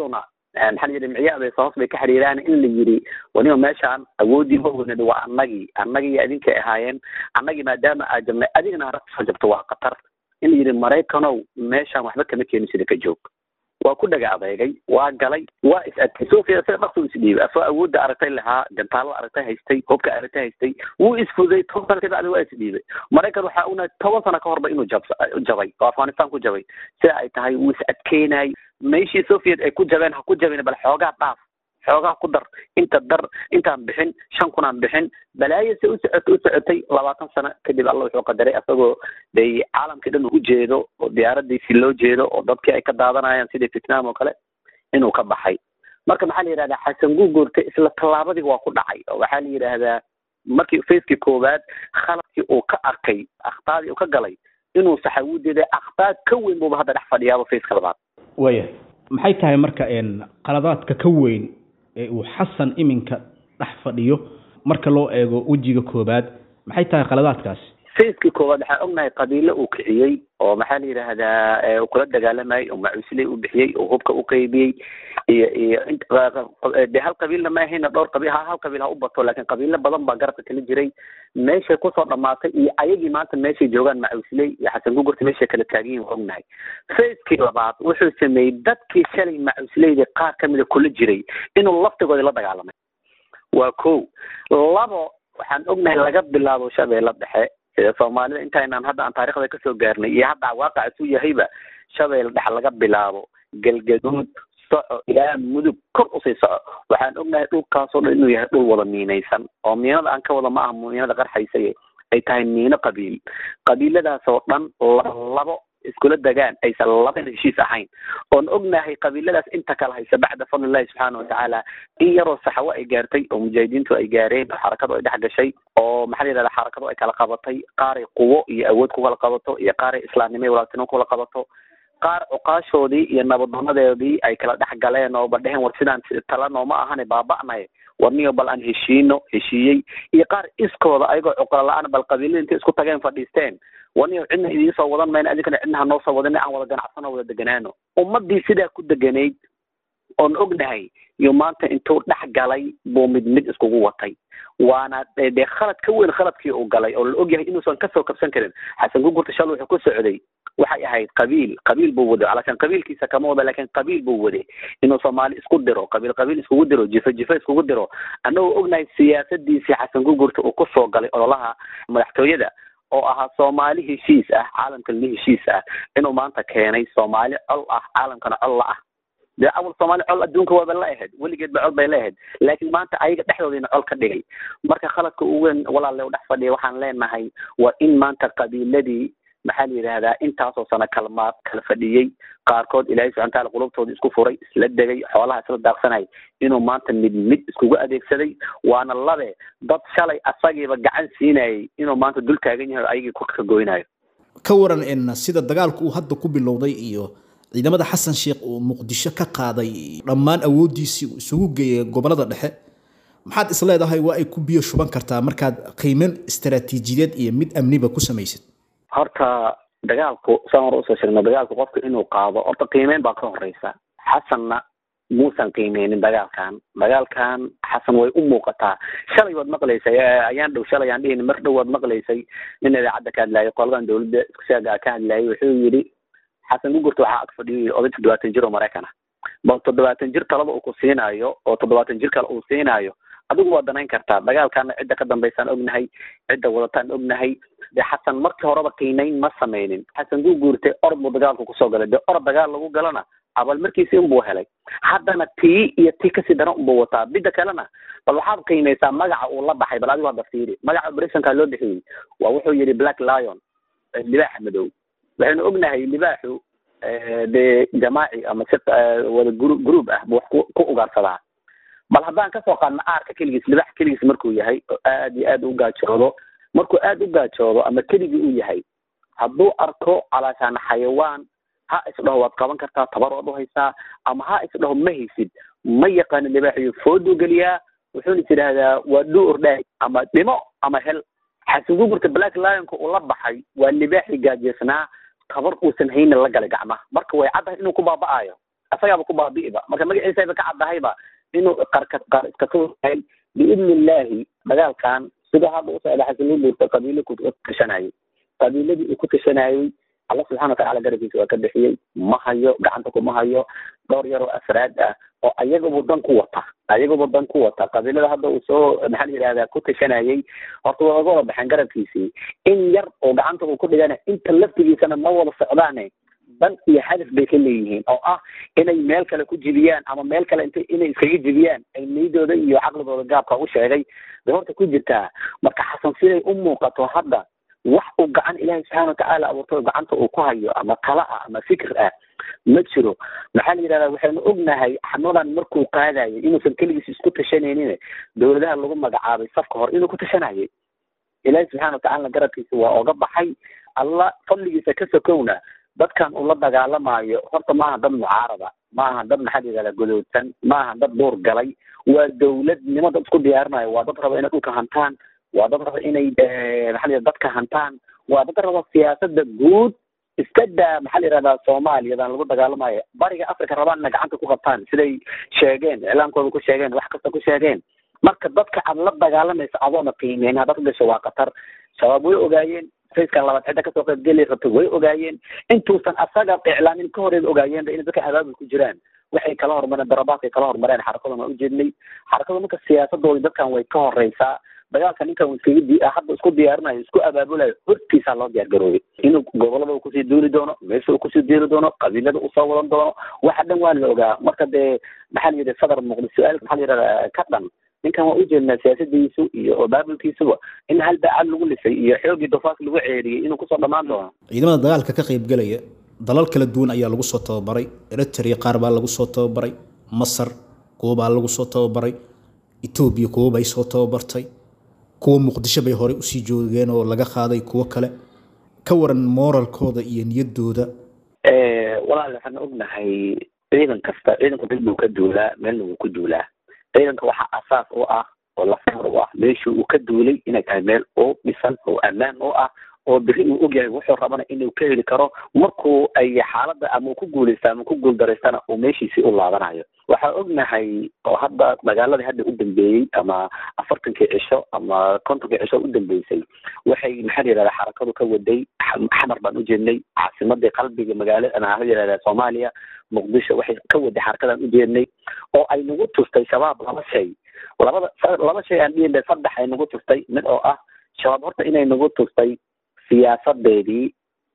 maxaa la yidhi micyaabay hoos bay ka xiriiraan in la yidhi waniba meeshaan awoodii mawnid waa annagii annagii idinkay ahaayeen annagii maadaama aa jabnay adigana arag soo jabto waa khatar in la yidhi maraykanow meeshaan waxba kama keenin sida ka joog waa ku dhaga adeegay waa galay waa is adkay sofia sida dhaqsu isdhiibay asoo awoodda aragtay lahaa gantaalada aragtay haystay hubka aragtay haystay wuu isfuday toban sana kabacdi waa isdhiibay maraykan waxaa una toban sano ka horba inuu jab jabay oo afghanistan ku jabay sida ay tahay wuu is adkeynay meeshii soviet ay ku jabeen ha ku jabin bal xoogaa dhaaf xoogaa ku dar inta dar intaan bixin shan kunaan bixin balaayo se u socotay u socotay labaatan sano kadib alla wuxuu qadaray asagoo day caalamkii dhan u jeedo oo diyaaradiisii loo jeedo oo dadkii ay ka daadanayaan sidii vietnam oo kale inuu ka baxay marka maxaa la yidhahdaa xasan guugoorte isla tallaabadii waa ku dhacay oo waxaa la yidhaahdaa markii facekii koowaad khaladkii uu ka arkay akhtaadii uu ka galay inuu saxawudeeda akhtaad ka weyn buuba hadda dhex fadhiyaaba faceka labaad waya maxay tahay marka qaladaadka ka weyn ee uu xasan iminka dhex fadhiyo marka loo eego wejiga koobaad maxay tahay qaladaadkaasi facekii koowaad waxaan ognahay qabiilo uu kiciyey oo maxaa la yidhaahdaa kula dagaalamayay oo macuusley u bixiyey oo hubka u qaybiyey iyo iyo de hal qabiilna ma ahayna dhowr qabiil ha hal qabiil ha u bato laakiin qabiilo badan baa garabka kala jiray meeshay kusoo dhamaatay iyo ayagii maanta meeshay joogaan macuusley iyo xasan gugurta meeshay kala taagan yihin waa ognahay facekii labaad wuxuu sameeyey dadkii shalay macuusleyda qaar kamida kula jiray inuu laftigooda la dagaalamay waa ko labo waxaan ognahay laga bilaabo shabeelle dhexe sida soomaalida intaynaan hadda aan taarikhda kasoo gaarnay iyo hadda waaqac isu yahayba shabeelle dhexe laga bilaabo galgaduud soco ilaa mudug kor usii soco waxaan ognahay dhulkaasoo dhan inuu yahay dhul wada miinaysan oo miinada aan ka wada ma aha miinada qarxaysaye ay tahay miino qabiil qabiiladaasoo dhan labo iskula degaan aysan labana heshiis ahayn oon ognahay qabiiladaas inta kala haysa bacda fadlillahi subxaana watacaala in yaroo saxawo ay gaartay oo mujaahidiintu ay gaareen oo xarakadu ay dhex gashay oo maxaa la yidhahda xarakadu ay kala qabatay qaaray quwo iyo awood ku kala qabato iyo qaaray islaamnimo iyo walaaltinimo ku kala qabato qaar cuqaashoodii iyo nabadoonadeedii ay kala dhex galeen oo ba dheheen war sidaan tala nooma ahane baaba'nay warniyo bal aan heshiino heshiiyey iyo qaar iskooda ayagoo cuqla la-aan bal qabiilada intay isku tageen fadhiisteen warniyo cidna idiin soo wadan mayno adinkana cidna ha noo soo wadin aan wada ganacsano wada deganaano ummadii sidaa ku deganayd oon ognahay iyo maanta intuu dhex galay buu mid mid iskugu watay waana dee khalad ka weyn khaladkii uu galay oo la ogyahay inuusan kasoo kabsan karin xasan gugurta shal wuxuu ku socday waxay ahayd qabiil qabiil buu waday alashan qabiilkiisa kama wada laakiin qabiil buu waday inuu soomaali isku diro qabiil qabiil iskugu diro jifo jifo iskugu diro annagoo ognahay siyaasadiisii xasan gugurta uu kusoo galay ololaha madaxtooyada oo ahaa soomaali heshiis ah caalamkana heshiis ah inuu maanta keenay soomaali col ah caalamkana col la ah dee awal soomaali col adduunka waaba la ahayd weligeed ba col bay la ahayd laakiin maanta ayaga dhexdoodina col ka dhigay marka khaladka ugu weyn walaalle u dhex fadhiya waxaan leenahay waa in maanta qabiiladii maxaa la yidhahdaa intaasoo sano kalmaad kala fadhiyey qaarkood ilaahay subxana wataala qulubtooda isku furay isla degay xoolaha isla daaqsanay inuu maanta mid mid iskugu adeegsaday waana labe dad shalay asagiiba gacan siinayay inuu maanta dul taagan yahay oo ayagii ku kagoynayo ka waran in sida dagaalku uu hadda ku bilowday iyo ciidamada xasan sheekh uu muqdisho ka qaaday dhammaan awooddiisii uu isugu geeyay gobolada dhexe maxaad is leedahay waa ay ku biyo shuban kartaa markaad qiimeyn istaraatiijiyadeed iyo mid amniba ku samaysid horta dagaalku saan hore usoo sheegno dagaalku qofka inuu qaado horta qiimeyn baa ka horeysa xasanna muusan qiimeynin dagaalkan dagaalkan xasan way u muuqataa shalay waad maqlaysay ayaan dhow shalay aan dhihin mar dhow waad maqlaysay nin idaacadda ka hadlaayay qoladan dawladda isku sheega ka hadlaayay wuxuu yidhi xasan gugurta waxaa ag fadhiyo oday toddobaatan jir oo maraykan ah bal toddobaatan jir talaba uu ku siinaayo oo toddobaatan jir kale uu siinaayo adigu waa danayn kartaa dagaalkana cidda ka dambaysaan ognahay cidda wadataan ognahay dee xasan markii horeba qiimeyn ma sameynin xasan guguurte orod buu dagaalku kusoo galay dee orod dagaal lagu galana abaalmarkiisi unbuu helay haddana tii iyo tii kasii daran unbuu wataa midda kalena bal waxaad qiimeysaa magaca uu la baxay bal adigu hadda fiiri magaca operationka loo bixiyey waa wuxuu yidhi black lion libaaxa madow waxaynu ognahay libaaxu dee jamaaci ama si wada gru group ah buu wax ku ku ugaarsadaa bal haddaan kasoo qaadna aarka keligiis libax keligiis markuu yahay oo aad iyo aad u gaajoodo markuu aad u gaajoodo ama keligii uu yahay hadduu arko calaashaan xayawaan ha isdhaho waad qaban kartaa tabar waad uhaysaa ama ha isdhaho ma haysid ma yaqaano libaaxiyo fooduu geliyaa wuxuuna is yidhaahdaa waa dhuu ordhaay ama dhimo ama hel xasan gugurta black lionka uu la baxay waa libaaxii gaajeysnaa tabar uusan haynin la galay gacmaha marka way caddahay inuu ku baaba'aayo asagaaba ku baabi'iba marka magaciisayba ka caddahayba inuu qarka qar iska tuurahay biidni illaahi dagaalkan sida hadda usocda xasiluu buurta qabiilo ku tashanayay qabiiladii uu ku tashanayay alla subxana watacaala garabkiisa waa ka bixiyey ma hayo gacanta kuma hayo dhowr yaroo afraad ah oo ayagaba dan ku wata ayagaba dan ku wata qabiilada hadda uu soo maxaa la yidhahdaa ku tashanayay horta waa oga wada baxeen garabkiisii in yar oo gacanta uu ku dhigana inta laftigiisana ma wada socdaane dan iyo hadaf bay ka leeyihiin oo ah inay meel kale ku jibiyaan ama meel kale int inay iskaga jibiyaan ay niydooda iyo caqligooda gaabka u sheegay bay horta ku jirtaa marka xasan siday u muuqato hadda wax uu gacan ilaahay subxaana watacaala abuurto gacanta uu ku hayo ama tala ah ama fikir ah ma jiro maxaa la yidhahdaa waxaynu ognahay xamadan markuu qaadayay inuusan keligiis isku tashanaynin dowladaha lagu magacaabay safka hore inuu ku tashanayay ilaahay subxana watacaalana garabkiisa waa oga baxay alla fadligiisa ka sokowna dadkan uu la dagaalamayo horta maaha dad mucaarada maaha dad maxaa la yidhahdaa godoodsan maaha dad duur galay waa dowladnimo dad isku diyaarinayo waa dad raba inay dhulka hantaan waa dad raba inay maxaa la dadka hantaan waa dad raba siyaasada guud iska daa maxaa la yihahdaa soomaaliyadan lagu dagaalamayo bariga africa rabaan inay gacanta ku qabtaan siday sheegeen iclaamkooda ku sheegeen wax kasta ku sheegeen marka dadka aad la dagaalamaysa adoona qiimeyn haddaad ku gasho waa khatar shabaab way ogaayeen fayskan labaad cidda kasoo qaybgeli rabta way ogaayeen intuusan asaga iclaamin ka horeeba ogaayeenba inay dadka abaabul ku jiraan waxay kala hormareen darabaadkay kala hormareen xarakadan waa ujeednay xarakada marka siyaasadooda dadkan way ka horeysaa dagaalka ninkan iskaga di hadda isku diyaarinayo isku abaabulayo hortiisaa loo diyaar garoobay inuu gobolada uu kusii duuli doono meesha uu kusii diiri doono qabiilada usoo wadan doono waxa dhan waa la ogaa marka dee maxaa la yidhi sadar muuqda su-aal maxaa la yidhahdaa ka dhan ninkan waa ujeednaa siyaasadiisu iyo abaabulkiisuba in hal baacad lagu lisay iyo xoogii dofaas lagu ceeriyey inuu kusoo dhammaan doono ciidamada dagaalka ka qaybgelaya dalal kala duwan ayaa lagu soo tababaray eritrea qaar baa lagu soo tababaray masar kuwo baa lagu soo tababaray etoobiya kuwo bay soo tababartay kuwo muqdisho bay horey usii joogeen oo laga qaaday kuwo kale ka waran moralkooda iyo niyadooda walaal waxaan ognahay ciidan kasta ciidanku dad buu ka duulaa meelna wuu ku duulaa ciidanka waxaa asaas u ah oo lafar u ah meeshii uu ka duulay inay tahay meel oo dhisan oo ammaan u ah oo beri uu ogyahay wuxuu rabana inuu ka heli karo markuu ay xaaladda ama uu ku guuleysta ama ku guuldareystana uu meeshiisii u laabanayo waxaa ognahay oo hadda magaaladii hadda u dambeeyey ama afartankii cisho ama kontonkii cisho u dambeysay waxay maxaa la yidhahdaa xarakadu ka waday xamar baan ujeednay caasimadii qalbiga magaalada maxaa la yidhahdaa soomaaliya muqdisho waxay ka waday xarakadan ujeednay oo ay nagu tustay shabaab laba shay labada laba shay aan dhihin saddex ay nagu tustay mid oo ah shabaab horta inay nagu tustay siyaasadeedii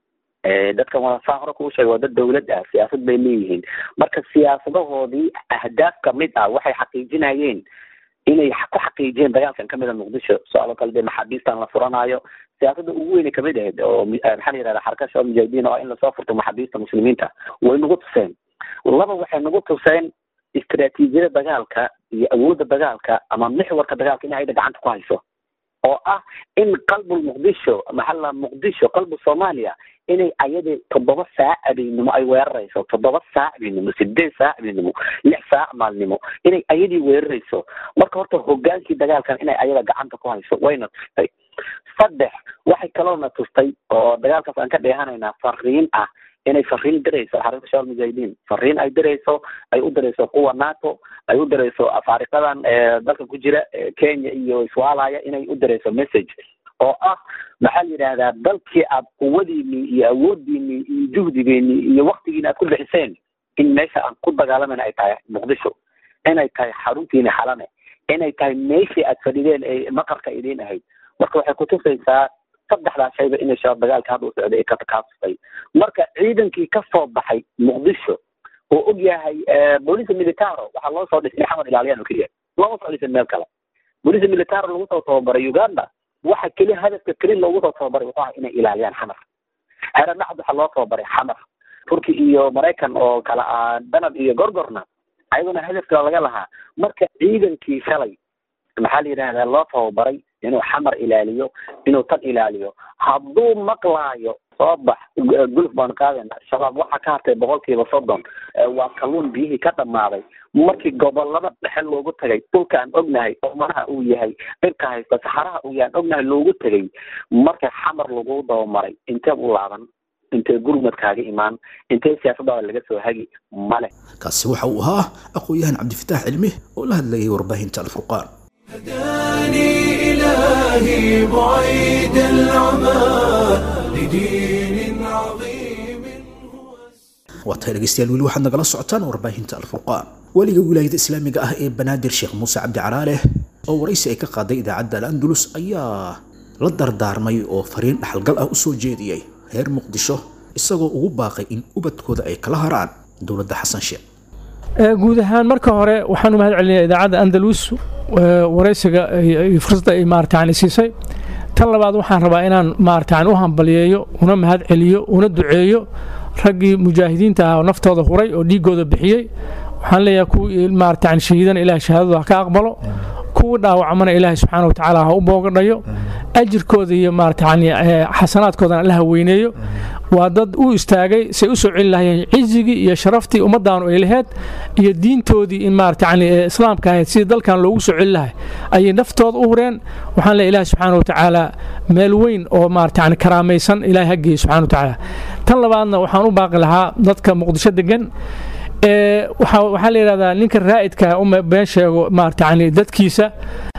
dadkan walasaa hore kuu sheegay waa dad dawlad ah siyaasad bay leeyihiin marka siyaasadahoodii ahdaaf kamid ah waxay xaqiijinayeen inay ku xaqiijiyeen dagaalkan kamid a muqdisho su-aalo kale dee maxaabiistan la furanayo siyaasada ugu weyne kamid ahayd oo maxaa la yihahda xaraka shabaab mujaahidiin oo ah in lasoo furto maxaabiista muslimiinta way nagu tuseen laba waxay nagu tuseen istaraatiijiyada dagaalka iyo awoodda dagaalka ama mixwarka dagaalka in ayada gacanta ku hayso oo ah in qalbu muqdisho maxalla muqdisho qalbu soomaaliya inay ayadii toddoba saac abeynimo ay weerarayso toddoba saac abeynimo sideed saac abeynimo lix saac maalnimo inay ayadii weerarayso marka horta hogaankii dagaalkan inay ayada gacanta ku hayso wayna tustay saddex waxay kaloona tustay oo dagaalkaas aan ka dheehanaynaa fariin ah inay fariin dirayso xarunta shabaab mujaahidiin fariin ay dirayso ay u dirayso kuwa nato ay u dirayso afaariqadan dalka ku jira kenya iyo iswaalaya inay u dirayso message oo ah maxaa la yidhahdaa dalkii aad quwadiinii iyo awoodiinii iyo juhdigeennii iyo waktigiini aad ku bixiseen in meesha aan ku dagaalamayna ay tahay muqdisho inay tahay xaruntiini xalane inay tahay meeshii aad fadhideen ee maqarka idiin ahayd marka waxay kutusaysaa saddexdaa shayba inay shabaab dagaalka hadda u socday ay kaakaasustay marka ciidankii ka soo baxay muqdisho oo og yahay boolice militaro waxaa loo soo dhisay xamar ilaaliyaan oo keliya looma soo dhisin meel kale boolice militaro lagu soo tababaray uganda waxa keliya hadafka keli loogu soo tababaray wuxuu ahaa inay ilaaliyaan xamar heradhacd waxaa loo tababaray xamar turki iyo maraykan oo kala ah danab iyo gorgorna ayaguna hadafka laga lahaa marka ciidankii shalay maxaa la yidhahdaa loo tababaray inuu xamar ilaaliyo inuu tan ilaaliyo hadduu maqlaayo soo bax guluf baan qaadayna shabaab waxaa ka hartay boqolkiiba soddon waa kalluun biyihii ka dhammaaday markii gobolada dhexe loogu tagay dhulkaan ognahay oomanaha uu yahay dhirka haysta saxaraha uu yahan ognahay loogu tegay marka xamar lagu dabamaray inteed u laaban intee gurmad kaaga imaan intee siyaasadaada laga soo hagi male kaasi waxa uu ahaa aqoon-yahan cabdifitaax cilmi oo la hadlayay warbaahinta alfurqaan هداني إلهي بعيد العمى لدين عظيم waa tahay dhegeystayaal weli waxaad nagala socotaan warbaahinta alfurqaan weliga wilaayada islaamiga ah ee banaadir sheekh muuse cabdi caraale oo waraysi ay ka qaaday idaacadda al-andalus ayaa la dardaarmay oo fariin dhaxalgal ah u soo jeediyey reer muqdisho isagoo ugu baaqay in ubadkooda ay kala haraan dowladda xasan sheekh guud ahaan marka hore waxaan u mahad celinaya idaacadda andalus waraysiga iyo fursadda ay maaratan siisay tan labaad waxaan rabaa inaan maaratan u hambaliyeeyo una mahad celiyo una duceeyo raggii mujaahidiinta ah oo naftooda huray oo dhiigooda bixiyey waxaan leeyahay kuwii maaratan shahiidana ilaah shahaadadu ha ka aqbalo kuwii dhaawacmana ilaahay subxaana watacaala ha u boogadhayo ajirkooda iyo maaratan xasanaadkoodana alla ha weyneeyo waa dad u istaagay say u soo celi lahayeen cizigii iyo sharaftii ummaddaanu ay laheyd iyo diintoodii in maaratan islaamka ahayd sidii dalkan loogu soo celi lahay ayay naftooda u hureen waxaan leeyahay ilaahay subxaana watacaala meel weyn oo maaratan karaamaysan ilaahay ha geeyo subxana watacaala tan labaadna waxaan u baaqi lahaa dadka muqdisho degan waxaa la yidhahdaa ninka raa'idka uma been sheego maaratan dadkiisa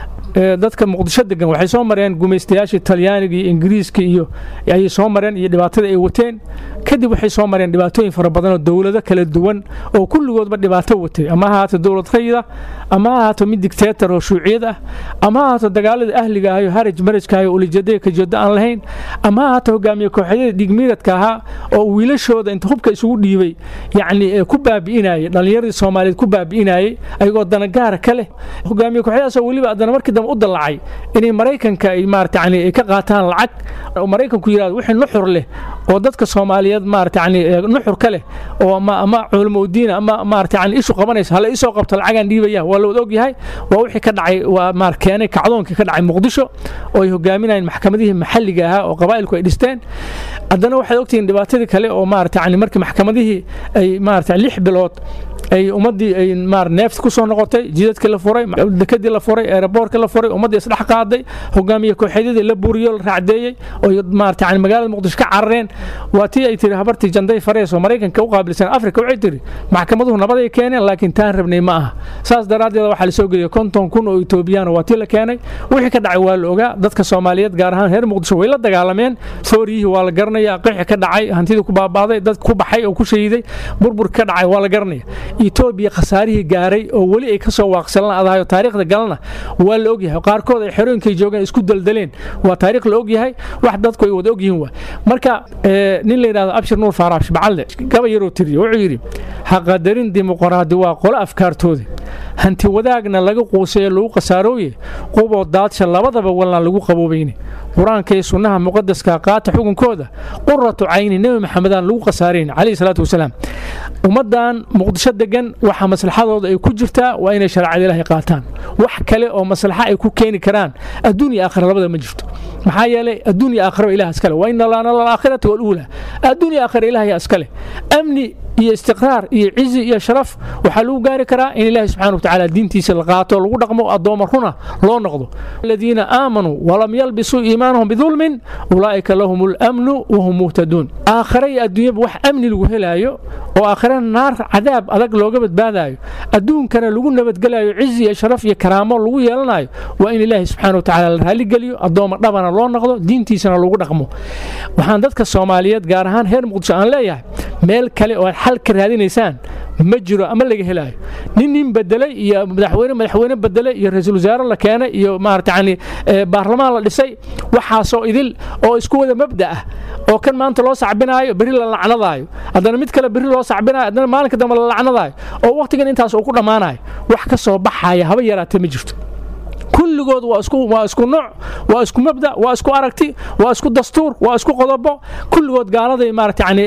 dadka muqdisho degan waxay soo mareen gumaystayaashii talyaaniga iyo ingiriiska iyo ayay soo mareen iyo dhibaatada ay wateen kadib waxay soo mareen dhibaatooyin fara badan oo dowlado kala duwan oo kulligoodba dhibaato watay ama ha ahaato dowlad rayida ama ha ahaato mid dictator oo shuuciyad ah ama ha ahaato dagaalada ahliga ah iyo haraj marajka ah oo ulijeedaya kajeedo aan lahayn ama ha ahaato hogaamiye kooxyada dhigmiiradka ahaa oo wiilashooda inta hubka isugu dhiibay yacni ku baabi'inayay dhallinyaradii soomaaliyeed ku baabi'inayay ayagoo danagaara ka leh hogaamiye kooxyadaasoo weliba haddana markii dambe u dallacay inay maraykanka ay maarata yani ay ka qaataan lacag oo maraykanku yidhahdo wixii nuxur leh oo dadka soomaaliyeed maarata yani nuxur ka leh oo ama ama culamo udiina ama maarata yani ishu qabanaysa hala isoo qabto lacagaan dhiibaya waa la wada ogyahay waa wixii ka dhacay waa maar keenay kacdoonkii ka dhacay muqdisho oo ay hogaaminayeen maxkamadihii maxalliga ahaa oo qabaa'ilku ay dhisteen haddana waxaad ogtihiin dhibaatadii kale oo maarata yani markii maxkamadihii ay maarata lix bilood ay ummaddii ay maar neeft ku soo noqotay jidadkii la furay dekadii la furay eeraboorkii la furay ummaddii isdhex qaaday hogaamiye kooxeedyadii la buuriyo la raacdeeyey oo maarata yani magaalada muqdisho ka carareen waa tii ay tiri habartii janday farees oo maraykanka u qaabilsan afrika waxay tiri maxkamaduhu nabaday keeneen laakiin taan rabnay ma aha saas daraaddeed waxaa la soo geliyay konton kun oo etoobiyaan waa tii la keenay wixii ka dhacay waa la ogaa dadka soomaaliyeed gaar ahaan reer muqdisho way la dagaalameen sooriyihii waa la garanaya qixi ka dhacay hantidii ku baabaaday dad ku baxay oo ku shahiiday burbur ka dhacay waa la garanaya etoobiya khasaarihii gaaray oo weli ay ka soo waaqsalan adahayo taariikhda galana waa la ogyahay qaarkood ay xerooyinkay joogeen isku daldaleen waa taariikh la ogyahay wax dadku ay wada ogyihiin waa marka nin la yidhahdo abshir nuur faaraab shibcalle gaba yaroo tiriyo wuxuu yidhi ha qadarin dimuqraadi waa qolo afkaartooda hanti wadaagna laga quusayo lagu khasaarooye quboo daadsha labadaba wallaan lagu qaboobayne qur-aanka iyo sunnaha muqadaska qaata xukunkooda quratu cayni nebi maxamedaan lagu khasaarayn calayhi salaatu wasalaam ummaddan muqdisho degan waxa maslaxadooda ay ku jirtaa waa inay shareecada ilaahay qaataan wax kale oo maslaxa ay ku keeni karaan adduun iyo aakhira labada ma jirto maxaa yeelay adduun iyo aakhira ilaah iskale wa ina lana laakhirata waluula adduun iyo aakhira ilaah yaa iskale amni iyo istiqraar iyo cizi iyo sharaf waxaa lagu gaari karaa in ilaahi subxana watacaala diintiisa la qaato lagu dhaqmo addooma runa loo noqdo aladiina aamanuu walam yalbisuu iimaanahum bidulmin ulaa'ika lahum lamnu wahum muhtaduun aakhira iyo adduunyaba wax amni lagu helaayo oo aakhirana naar cadaab adag looga badbaadaayo adduunkana lagu nabadgelayo cizi iyo sharaf iyo karaamo lagu yeelanayo waa in ilaahi subxana watacaala la raaligeliyo addooma dhabana loo noqdo diintiisana lagu dhaqmo waxaan dadka soomaaliyeed gaar ahaan reer muqdisho aan leeyahay meel kale oo xal ka raadinaysaan ma jiro ama laga helaayo nin nin bedelay iyo madaxweyne madaxweyne bedelay iyo ra-iisul wasaare la keenay iyo maarata yani baarlamaan la dhisay waxaasoo idil oo isku wada mabda ah oo kan maanta loo sacbinaayo berri la lacnadaayo haddana mid kale berri loo sacbinayo haddana maalinka dambe la lacnadaayo oo wakhtigan intaas uu ku dhammaanayo wax ka soo baxaya haba yaraatee ma jirto kulligood waa isku waa isku nooc waa isku mabda waa isku aragti waa isku dastuur waa isku qodobo kulligood gaaladay maarata yani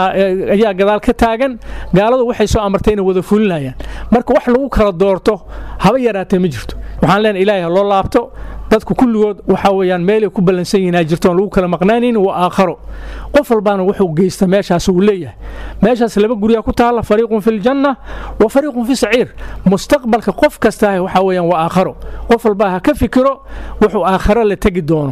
ayaa gadaal ka taagan gaaladu waxay soo amartay inay wada fulinayaan marka wax lagu kala doorto haba yaraatee ma jirto waxaan leenahay ilaahay ha loo laabto dadku kulligood waxa weeyaan meelay ku ballansan yihiin ay jirtoon lagu kala maqnaanaynin waa aakharo qof walbaana wuxuu geysta meeshaas uu leeyahay meeshaas laba guryaa ku taalla fariiqun fi ljanna wa fariiqun fi saciir mustaqbalka qof kastaa waxa weeyaan waa aakharo qof walbaa ha ka fikiro wuxuu aakharo la tegi doono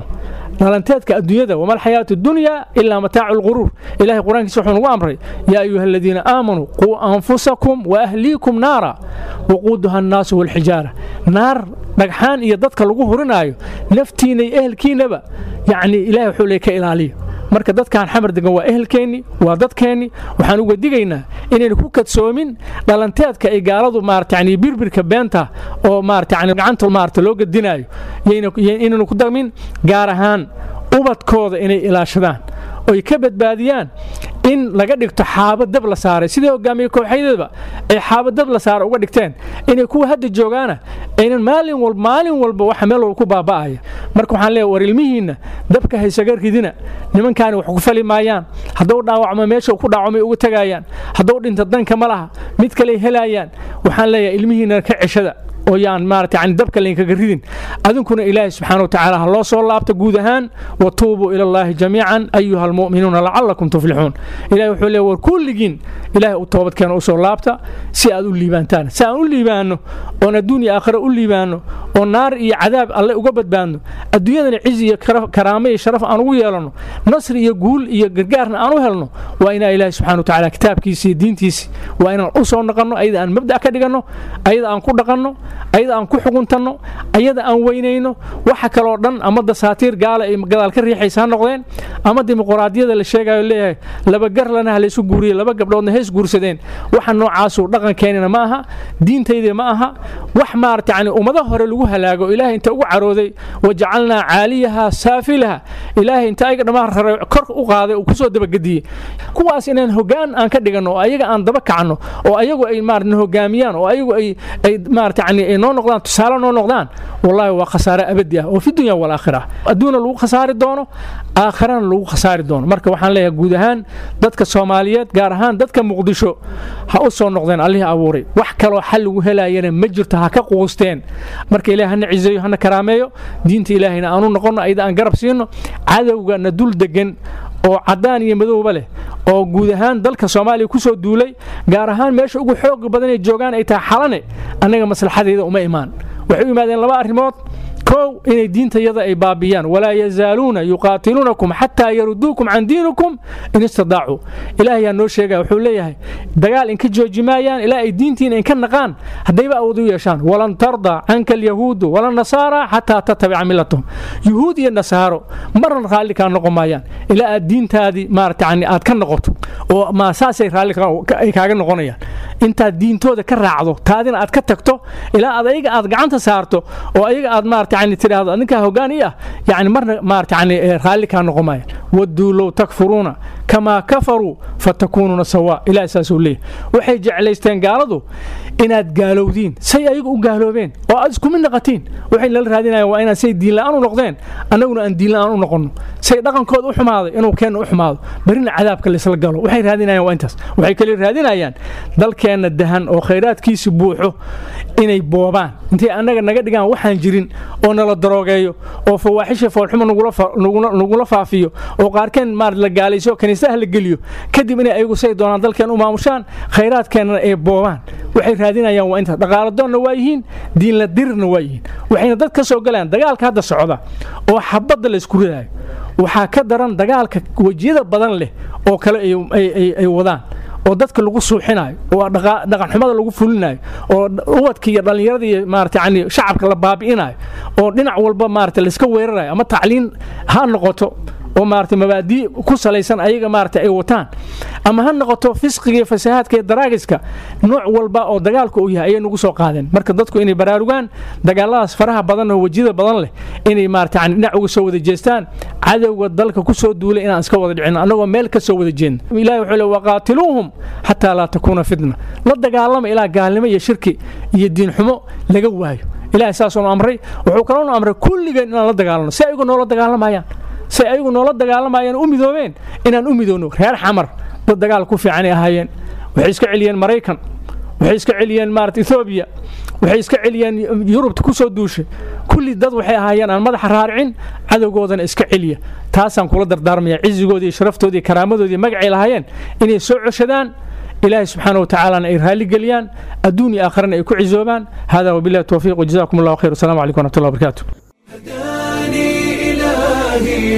dhalanteedka adduunyada wama alxayaatu dunya ilaa mataacu lquruur ilahay qur-aankiisa wuxuu nagu amray yaa ayuha aladiina aamanuu quu anfusakum waahliikum naara waquuduha annaasu walxijaara naar dhagxaan iyo dadka lagu hurinaayo naftiina iyo ehelkiinaba yacni ilahay wuxuu le ka ilaaliyo marka dadkan xamar degan waa ehelkeenni waa dadkeenni waxaan uga digaynaa inaynu ku kadsoomin dhalanteedka ay gaaladu maarata yani birbirka beenta oo maarata yani gacanta maarata loo gadinaayo inaynu ku dagmin gaar ahaan ubadkooda inay ilaashadaan oy ka badbaadiyaan in laga dhigto xaabo dab la saaray sidii hogaamiye kooxyadeedba ay xaabo dab la saara uga dhigteen inay kuwa hadda joogaana aynan maalin walba maalin walba waxa meel walba ku baaba'aya marka waxaan leeyahay war ilmihiinna dabka haysaga ridina nimankaani wax ku fali maayaan hadduu dhaawacmo meesha ku dhaawacmay uga tagayaan hadduu dhinto danka ma laha mid kale helayaan waxaan leeyahay ilmihiinna ka ceshada oo yaan maarata yani dabka laynkaga ridin adinkuna ilaahay subxaana watacaala ha loo soo laabta guud ahaan watuubuu ila allaahi jamiican ayuha almu'minuuna lacalakum tuflixuun ilahay wuxuu leey war kulligiin ilaahay u toobadkeena usoo laabta si aad u liibaantaan si aan u liibaanno oon adduun iyo aakhira u liibaanno oo naar iyo cadaab alle uga badbaadno adduunyadana cizi iyo karaamo iyo sharaf aan ugu yeelanno nasri iyo guul iyo gargaarna aan u helno waa inaa ilaahay subxana watacaala kitaabkiisi iyo diintiisi waa inaan u soo naqanno ayada aan mabda' ka dhiganno ayada aan ku dhaqanno ayada aan ku xuguntanno ayada aan weynayno waxa kaloo dhan ama dasaatiir gaala ay gadaal ka riixaysa ha noqdeen ama dimuquraadiyada la sheegayo leeyahay laba garlana ha laysu guuriye laba gabdhoodna hays guursadeen waxa noocaasu dhaqankeenina ma aha diintayda ma aha wax maarata yani ummado hore lagu halaago ilaahay inta ugu carooday wajacalnaa caaliyaha saafilaha ilaahay inta ayaga dhammaan raray kor u qaaday uu kusoo dabagediyey kuwaas inaan hogaan aan ka dhiganno oo ayaga aan daba kacno oo ayagu ay maarata hogaamiyaan oo ayagu ay ay maarata yani ay noo noqdaan tusaale noo noqdaan wallahi waa khasaare abadi ah oo fi dunya walaakhira adduuna lagu khasaari doono aakhirana lagu khasaari doono marka waxaan leeyahay guud ahaan dadka soomaaliyeed gaar ahaan dadka muqdisho ha u soo noqdeen allihii abuuray wax kaloo xal lagu helayana ma jirto ha ka quusteen marka ilahay hana cizeeyo hana karaameeyo diinta ilaahayna aanu noqonno ayada aan garab siino cadowgana dul degan oo caddaan iyo madowba leh oo guud ahaan dalka soomaaliya ku soo duulay gaar ahaan meesha ugu xooga badan ay joogaan ay tahay xalane annaga maslaxadeeda uma imaan waxay u yimaadeen laba arrimood kow inay diintayada ay baabiyaan walaa yazaaluuna yuqaatiluunakum xataa yaruduukum can diinikum in istadaacuu ilaahayaa noo sheegaya wuxuu leeyahay dagaal inka jooji maayaan ilaa ay diintiina inka naqaan haddayba awood u yeeshaan walan tarda canka alyahuudu wala nasaara xataa tatabica milatahum yuhuud iyo nasaaro marna raalli kaa noqon maayaan ilaa aad diintaadii maarata yani aad ka noqoto oo ma saasay raalli ay kaaga noqonayaan intaad diintooda ka raacdo taadina aad ka tagto ilaa aad ayaga aad gacanta saarto oo ayaga aad maarata yani tidhaahdo ninkaa hoggaan ii ah yani marna maarata yani raalli kaa noqon maayaan wadduu low takfuruuna kamaa kafaruu fatakuunuuna sawaa ilaah saasuu leeyahy waxay jeclaysteen gaaladu inaad gaalowdiin say ayagu u gaaloobeen oo aad isku mid naqatiin waxay nala raadinayaan waa inaad say diinla'aan u noqdeen annaguna aan diinla'aan u noqonno say dhaqankooda u xumaaday inuu keenna u xumaado berina cadaabka laysla galo waxay raadinayaan waa intaas waxay kale raadinayaan dalkeenna dahan oo khayraadkiisi buuxo inay boobaan intay annaga naga dhigaan waxaan jirin oo nala daroogeeyo oo fawaaxisha foolxuma nagula faafiyo oo qaarkeen maar la gaalayso kaniisaha la geliyo kadib inay ayagu say doonaan dalkeen u maamushaan khayraadkeennana ay boobaan waxay raadinayaan waa intaas dhaqaaladoonna waa yihiin diinla dirirna waa yihiin waxayna dad ka soo galayaan dagaalka hadda socda oo xabadda la isku ridaayo waxaa ka daran dagaalka wejiyada badan leh oo kale ay wadaan oo dadka lagu suuxinayo oo dhaqanxumada lagu fulinayo oo ubadka iyo dhallinyarada iyo maarata yani shacabka la baabi'inayo oo dhinac walba maarata layska weerarayo ama tacliin ha noqoto oo maarata mabaadii ku salaysan ayaga maarata ay wataan ama ha noqoto fisqiga iyo fasahaadka iyo daraagiska nooc walba oo dagaalka uu yahay ayay nagu soo qaadeen marka dadku inay baraarugaan dagaaladaas faraha badan oo wejiyada badan leh inay maarata yani dhinac uga soo wada jeestaan cadowga dalka ku soo duulay inaan iska wada dhicin annagoo meel ka soo wada jeedna ilahi wuxuu le waqaatiluuhum xataa laa takuuna fitna la dagaalama ilaa gaalnimo iyo shirki iyo diin xumo laga waayo ilahay saasuunu amray wuxuu kaloonu amray kulligeen inaan la dagaalano si ayagu noola dagaalamayaan say ayagu noola dagaalamayaan u midoobeen inaan u midoobno reer xamar dad dagaal ku fiicanay ahaayeen waxay iska celiyeen maraykan waxay iska celiyeen maarata ethoobiya waxay iska celiyeen yurubta ku soo duushay kulli dad waxay ahaayeen aan madaxa raaricin cadowgoodana iska celiya taasaan kula dardaarmaya cizigoodii iyo sharaftooda iyo karaamadoodii magacay lahaayeen inay soo coshadaan ilaahay subxaana wa tacaalana ay raalligeliyaan adduun iyo aakhirana ay ku cizoobaan hada wabillahi towfiiq wajazakum allahu khayr wasalaamu calaykum waraxmatullahi wabarakaatu هداني إلهي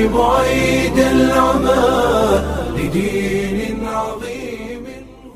بعيد العمى لدين عظيم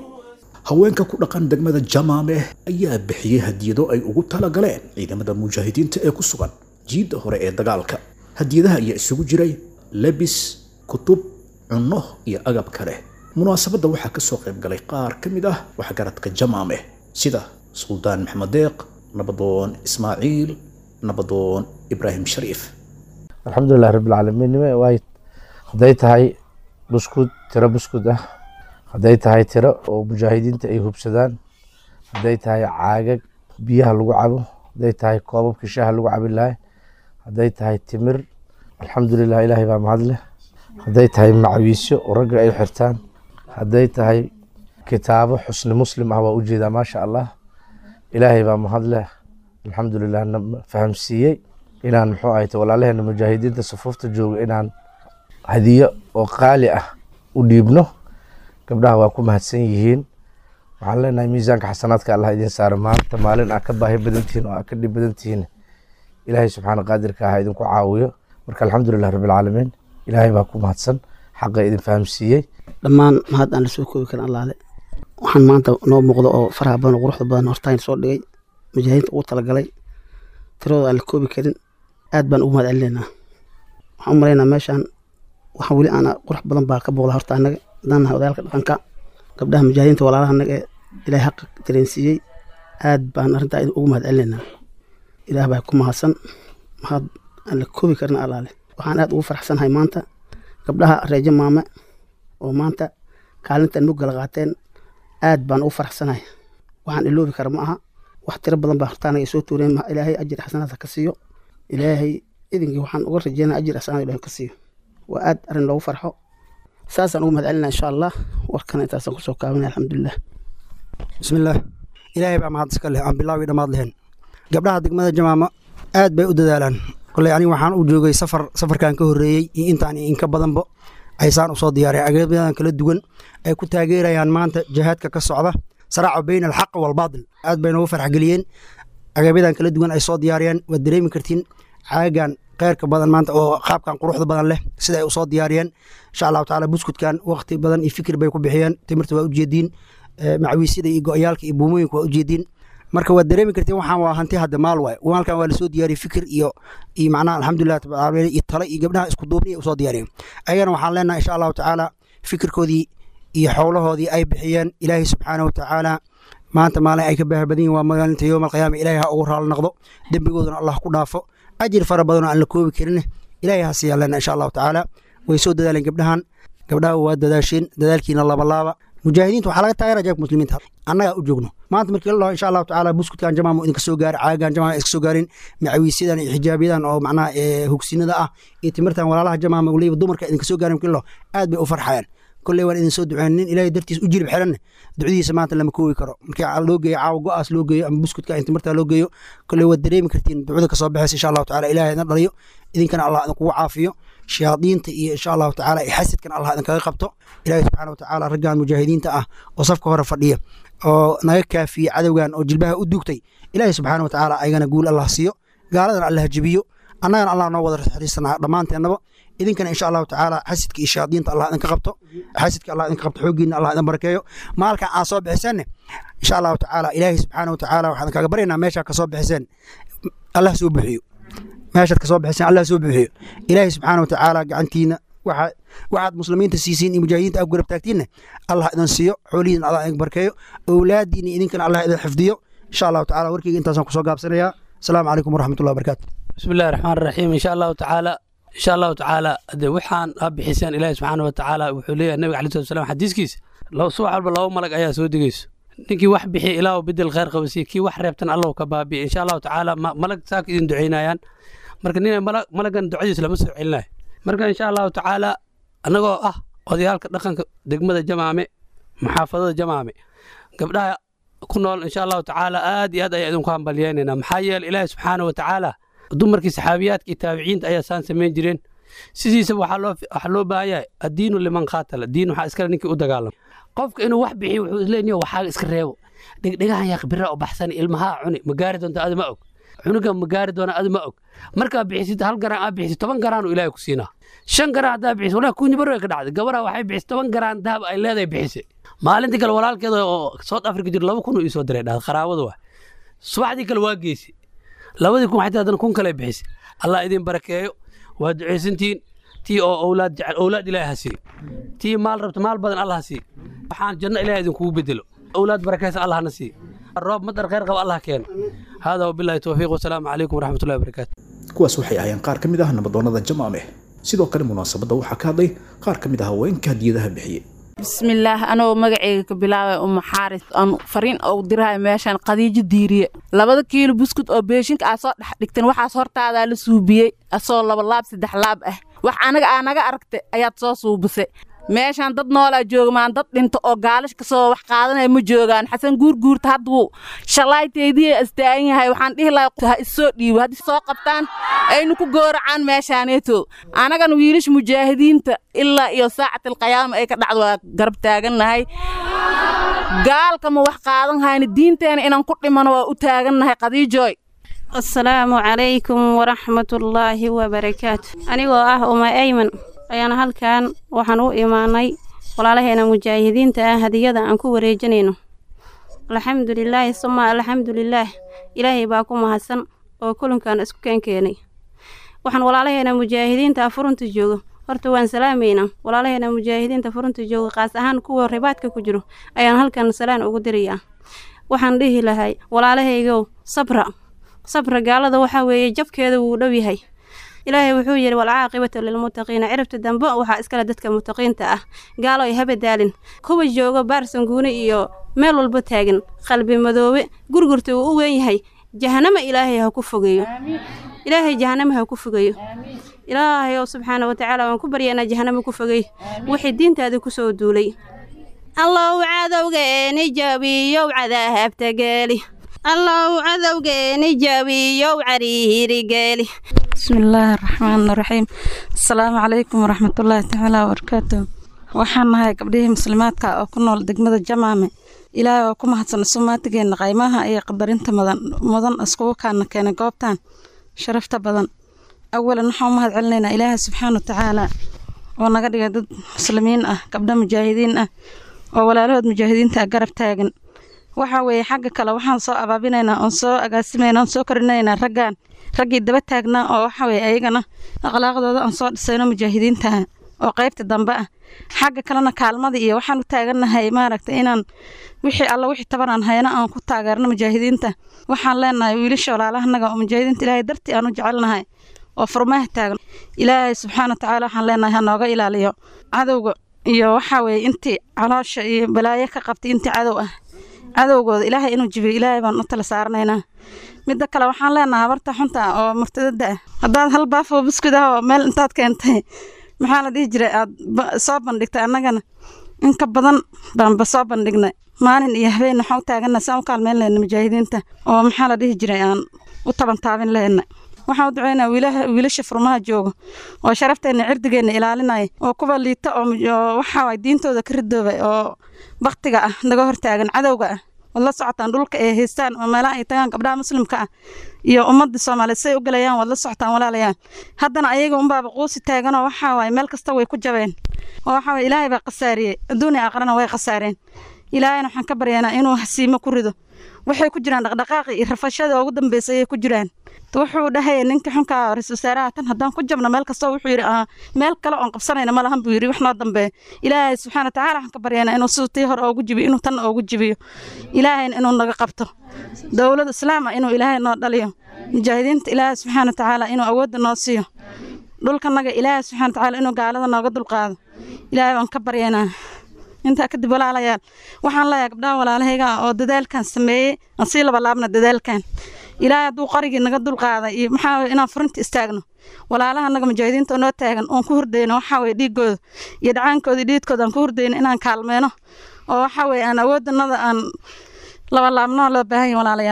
haweenka ku dhaqan degmada jamaameh ayaa bixiyey hadiyado ay ugu talagaleen ciidamada mujaahidiinta ee ku sugan jiidda hore ee dagaalka hadiyadaha ayaa isugu jiray lebis kutub cunno iyo agab kale munaasabadda waxaa ka soo qayb galay qaar ka mid ah waxgaradka jamaameh sida suldaan maxamed deeq nabadoon ismaaciil nabadoon ibraahim shariif alxamdulilah rabbilcaalamiin nime waay hadday tahay buskud tiro buskud ah hadday tahay tiro oo mujaahidiinta ay hubsadaan hadday tahay caagag biyaha lagu cabo hadday tahay koobabkii shaaha lagu cabi lahay hadday tahay timir alxamdulilah ilaahay baa mahad leh hadday tahay macawiisyo oo ragga ay xirtaan hadday tahay kitaabo xusni muslim ah waa ujeedaa maasha allah ilaahay baa mahad leh alxamdulilah na fahamsiiyey inaan muxuu ahayte walaalaheena mujaahidiinta sufuufta jooga inaan hadiyo oo qaali ah u dhiibno gabdhaha waa ku mahadsan yihiin waxaan leenahay miisaanka xasanaadka allah idin saara maanta maalin aa ka baahi badan tihiin oo aa ka dhib badan tihiin ilaahay subxaana qaadirka ah idinku caawiyo marka alxamdulilah rabbilcaalamiin ilaahay baa ku mahadsan xaqa idin fahamsiiyey dhammaan mahad aan la soo koobi karin allaale waxaan maanta noo muuqdo oo faraha badan oo quruxda badan hortaan soo dhigay mujaahidiinta ugu talagalay tiradooda aan la koobi karin aad baan ugu mahad celinaynaa waxaan u malaynaa meeshaan waxa weli aan qurux badan baa ka booqda horta annaga haddaan nahay odayaalka dhaqanka gabdhaha mujaahidiinta walaalaha annaga ee ilaahay xaqa dareensiiyey aad baan arrintaa ugu mahad celinaynaa ilaah baa ku mahadsan mahad aan la koobi karin allaale waxaan aad ugu faraxsanahay maanta gabdhaha reejo maame oo maanta kaalintan muggala qaateen aad baan ugu faraxsanahay waxaan iloobi kara ma aha wax tiro badan baa hortaanaga soo tuureen ilaahay ajir xasanaadka ka siiyo ilaahay idinkii waxaan uga rajeynaa ajir xasanaad ilahay ka siiyo waa aad arrin loogu farxo saasaan ugu mahad celinaa insha allah warkana intaasaan kusoo kaabinaya alxamdulilah bismillaah ilaahay baa mahad iska leh aan bilaawi dhammaad lehen gabdhaha degmada jamaama aad bay u dadaalaan koley aniga waxaan u joogay safar safarkan ka horreeyey iyo intaan iyo inka badanba aysaan usoo diyaareen agabadan kala duwan ay ku taageerayaan maanta jihaadka ka socda saraaca bayna alxaq waalbaatil aad bay noogu farxgeliyeen agabyadan kala duwan ay soo diyaariyeen waad dareemi kartiin caagan kheyrka badan maanta oo qaabkan quruxda badan leh sida ay usoo diyaariyeen insha allahu tacaala buskudkan waqti badan iyo fikir bay ku bixiyeen timirta waa ujeediin macawiisyada iyo go-yaalka iyo buumooyinka waa ujeediin marka waad dareemi kartiin waxaan waa hanti hadda maal waay maalkan waa lasoo diyaariyey fikir iyo iyo macnaha alxamdulilah tabaala iyo tale iyo gabdhaha isku duubni ay usoo diyaariyeen ayagana waxaan leenahay insha allahu tacaala fikirkoodii iyo xowlahoodii ay bixiyeen ilaahay subxaana wa tacaala maanta maalin ay ka baahi badan yihin waa maalinta yowm alqiyaama ilaahay ha ugu raali noqdo dembigoodana allah ku dhaafo ajir fara badanoo aan la koobi karin ilaahay ha siiyaan leenahay insha allahu tacaala way soo dadaaleen gabdhahan gabdhaha waa dadaasheen dadaalkiina labalaaba mujaahidiinta waxaa laga taageera jeebka muslimiinta annagaa u joogno maanta markii la dhaho insha allahu tacaala buskudkan jamaam idinka soo gaari caagan jamaam iska soo gaarin macawiisyadan iyo xijaabiyadan oo macnaha hugsinada ah iyo timirtan walaalaha jamaama weliba dumarka idinka soo gaarin markii la dhaho aad bay u farxayaan kolley waan idin soo duceen nin ilaahay dartiis u jirib xiranne ducdiisa maanta lama koobi karo markii loo geeyo caawa go-aas loo geeyo ama buskudka in timirta loo geeyo kolley waad dareemi kartiin ducda kasoo baxaysa insha allahu tacaala ilahay idin dhaliyo idinkana allah idinkugu caafiyo shayaadiinta iyo insha allahu tacaala iyo xasidkan allah idinkaga qabto ilaahay subxaana watacaala raggan mujaahidiinta ah oo safka hore fadhiya oo naga kaafiye cadowgan oo jilbaha u duugtay ilaahay subxaana watacaala ayagana guul allah siiyo gaaladana allah jebiyo annagana allah noo wada xariisanaa dhammaanteennaba idinkana insha allahu tacaala xasidka iyo shayaadiinta allah idinka qabto xasidka allah idinka qabto xooggiina allah idin barakeeyo maalkan aad soo bixiseenne insha allahu tacaala ilaahay subxaana watacaala waxaan kaga baryaynaa meeshaa ka soo bixiseen allah soo buxiyo meeshaad kasoo bixiseen allah soo buuxiyo ilaahay subxaana watacaala gacantiina waxaad waxaad muslimiinta siisiin iyo mujaahidiinta aad garab taagtiinne allah idin siiyo xoolihiina allah idin barkeeyo owlaadiina idinkana allah idin xifdiyo insha allahu tacala warkeyga intaasaan kusoo gaabsanayaa asalaamu calaykum waraxmatullahi wabarakaatu بسم الله الرحمن الرحيم إن شاء الله تعالى إن شاء الله تعالى هذا وحان أبحسان إلهي سبحانه وتعالى وحوليه النبي عليه الصلاة والسلام حديث كيس لو سوى عرب الله ملك أيها سودي كيس ninkii wax bixi ilaahu bedel khayr qabasiye kii wax reebtan allahu ka baabiye insha allahu tacaala malag saak idin ducaynayaan marka nina malagan ducadiis lama soo celinayo marka insha allahu tacaala annagoo ah odayaalka dhaqanka degmada jamaame muxaafadada jamaame gabdhaha ku nool insha allahu tacaala aad iyo aad ayaa idinku hambalyeynayna maxaa yeele ilaahi subxaana wa tacaala dumarkii saxaabiyaadka iyo taabiciinta ayaa saan samayn jireen sidiisaba waxaa loo baahan yahay addiinu liman qaatala diin waxaa iskale ninkii u dagaalama qofka inuu wax bixiyo wuxuu isleeyahay waxaaga iska reebo dhegdhegahan yaa khibira u baxsan ilmahaa cuni ma gaari doonta adi ma og cunuga ma gaari doona adi ma og markaa bixisid hal garaan aa bixisid toban garaanu ilaahay ku siinaa shan garaan haddaa bixisid walaa kuunyibar way ka dhacday gabaraa waxay bixisay toban garaan dahab ay leedahay bixisay maalintii kale walaalkeeda oo south africa jiro laba kun uu isoo diray dhahda qaraabada waa subaxdii kale waa geysay labadii kun xataa haddana kun kale bixisay allah idin barakeeyo waa ducaysantihiin tii oo owlaad jecel owlaad ilaahay ha sii tii maal rabta maal badan allah ha sii waxaan janno ilaahay idinkugu bedelo owlaad barakaysa allah na sii roob madar khayr qaba allah keeno hada wabillahi towfiiq wasalaamu calaykum waraxmatullahi wabarakaatu kuwaas waxay ahaayeen qaar ka mid ah nabadoonnada jamaameh sidoo kale munaasabadda waxaa ka hadlay qaar ka mid ah haweenka hadiyadaha bixiyey bismillaah anoo magaceyga ka bilaabay uma xaaris aan fariin oo dirahay meeshaan qadiijo diiriye labada kiilo buskud oo beeshinka aad soo dhex dhigteen waxaas hortaadaa la suubiyey asoo laba laab saddex laab ah wax anaga aa naga aragtay ayaad soo suubisay meeshaan dad noolaa joogmaan dad dhinto oo gaalish kasoo wax qaadanaya ma joogaan xasan guurguurta hadduu shallaayteydii astaagan yahay waxaan dhihi lahaa ha issoo dhiibo haddii soo qabtaan aynu ku gooracaan meeshaaneeto anagana wiilasha mujaahidiinta ilaa iyo saacatilqiyaama ay ka dhacdo waa garab taagannahay gaalka ma wax qaadan hayna diinteena inaan ku dhimano waa u taagannahay qadiijooy asalaamu calaykum waraxmatullaahi wabarakaatu anigoo ah uma ayman ayaana halkan waxaan u imaanay walaalaheena mujaahidiinta ah hadiyada aan ku wareejinayno alxamdulilaahi suma alxamdulilaah ilaahay baa ku mahadsan oo kulankan isku keenkeenay waxaan walaalaheena mujaahidiinta ah furunta joogo horta waan salaamaynaa walaalaheena mujaahidiinta furunta jooga qaas ahaan kuwa ribaadka ku jiro ayaan halkan salaan ugu dirayaa waxaan dhihi lahay walaalahaygow sabra sabra gaalada waxaa weeye jabkeeda wuu dhow yahay ilaahay wuxuu yidhi walcaaqibatu lilmuttaqiina ciribta dambe waxaa iskale dadka muttaqiinta ah gaalo ay habadaalin kuwa joogo baarsanguune iyo meel walba taagan qalbi madoobe gurgurta uu u weyn yahay jahanama ilaahay ha ku fogeeyo ilaahay jahanama ha ku fogeeyo ilaahay oo subxaana watacaala waan ku baryaynaa jahanama ku fogeey wixii diintaada ku soo duulay allow cadowgeeni jabiyow cadahabta geeli allow cadowgeeni jabiyow cariirigeeli bismillaahi araxmaan araxiim asalaamu calaykum waraxmatullaahi tacaala wabarakaatu waxaan nahay gabdhihii muslimaadka oo ku nool degmada jamaame ilaahay oo ku mahadsan sumaatigeena qaymaha iyo qadarinta mudan mudan iskugu kaana keenay goobtan sharafta badan awalan waxaan u mahad celinaynaa ilaahay subxaana watacaala oo naga dhigay dad muslimiin ah gabdho mujaahidiin ah oo walaalahood mujaahidiinta ah garab taagan waxa weeye xagga kale waxaan soo abaabinaynaa oon soo agaasimaynaa oon soo korinaynaa raggan raggii daba taagnaa oo waxa weeye ayagana akhlaaqdooda aan soo dhisayno mujaahidiintaha oo qaybta dambe ah xagga kalena kaalmadii iyo waxaan u taagannahay maaragtay inaan wixii alla wixii tabanaan hayna aan ku taageerno mujaahidiinta waxaan leenahay wiilasha walaalahanaga oo mujaahidiinta ilaahay dartii aan u jecelnahay oo furmaha taagan ilaahay subxaana watacaala waxaan leenahay ha nooga ilaaliyo cadowga iyo waxaa weeye intii caloosha iyo balaayo ka qabtay intii cadow ah cadowgooda ilaahay inuu jibiyo ilaahay baan u tala saaranaynaa midda kale waxaan leenahay habarta xunta ah oo murtadada ah haddaad hal baafoo buskud ah oo meel intaad keentay maxaa la dhihi jiray aad soo bandhigtay annagana in ka badan baanba soo bandhignay maalin iyo habeen waxaan u taaganna saan u kaalmeyn lehna mujaahidiinta oo maxaa la dhihi jiray aan u taban taabin lehna waxaan u ducaynaa wiilasha furmaha jooga oo sharafteena cirdigeenna ilaalinaya oo kuwa liita oo waxaa waay diintooda ka ridoobay oo baktiga ah naga hortaagan cadowga ah waad la socotaan dhulka ay haystaan oo meelaha ay tagaan gabdhaha muslimka ah iyo ummadda soomaaliyeed say u galayaan waad la socotaan walaalayaan haddana ayaga unbaaba quusi taaganoo waxaa waaye meel kasta way ku jabeen oo waxaa waye ilaahay baa khasaariyey adduunya aqrana way khasaareen ilaahayna waxaan ka baryaynaa inuu hasiimo ku rido waxay ku jiraan dhaqdhaqaaqi iyo rafashada ugu dambeysay ayay ku jiraan wuxuu dhahaya ninka xunka ra-isul wasaaraha tan haddaan ku jabno meel kasta wuxuu yidhi meel kale oon qabsanayna ma lahan buu yidhi wax noo dambeeya ilaahay subxaana watacaala waxaan ka baryaynaa inuu siduu tii hore oogu jibiyo inuu tan oogu jibiyo ilaahayna inuu naga qabto dowlad islaama inuu ilaahay noo dhaliyo mujaahidiinta ilaahay subxaana watacaala inuu awoodda noo siiyo dhulkanaga ilaahay subxaana watacaala inuu gaalada nooga dulqaado ilaahay baan ka baryaynaa intaa kadib walaalayaal waxaan leeyahay gabdhaha walaalahayga ah oo dadaalkan sameeyey aan sii labalaabna dadaalkan ilaahay hadduu qarigii naga dulqaaday iyo maxaa inaan furinta istaagno walaalaha naga mujaahidiinta oo noo taagan oon ku hurdayno waxaa weye dhiigooda iyo dhacaankooda iyo dhiidkooda aan ku hurdayno inaan kaalmeyno oo waxaa weye aan awooddanada aan labalaabno loo baahan yahay walaalayaal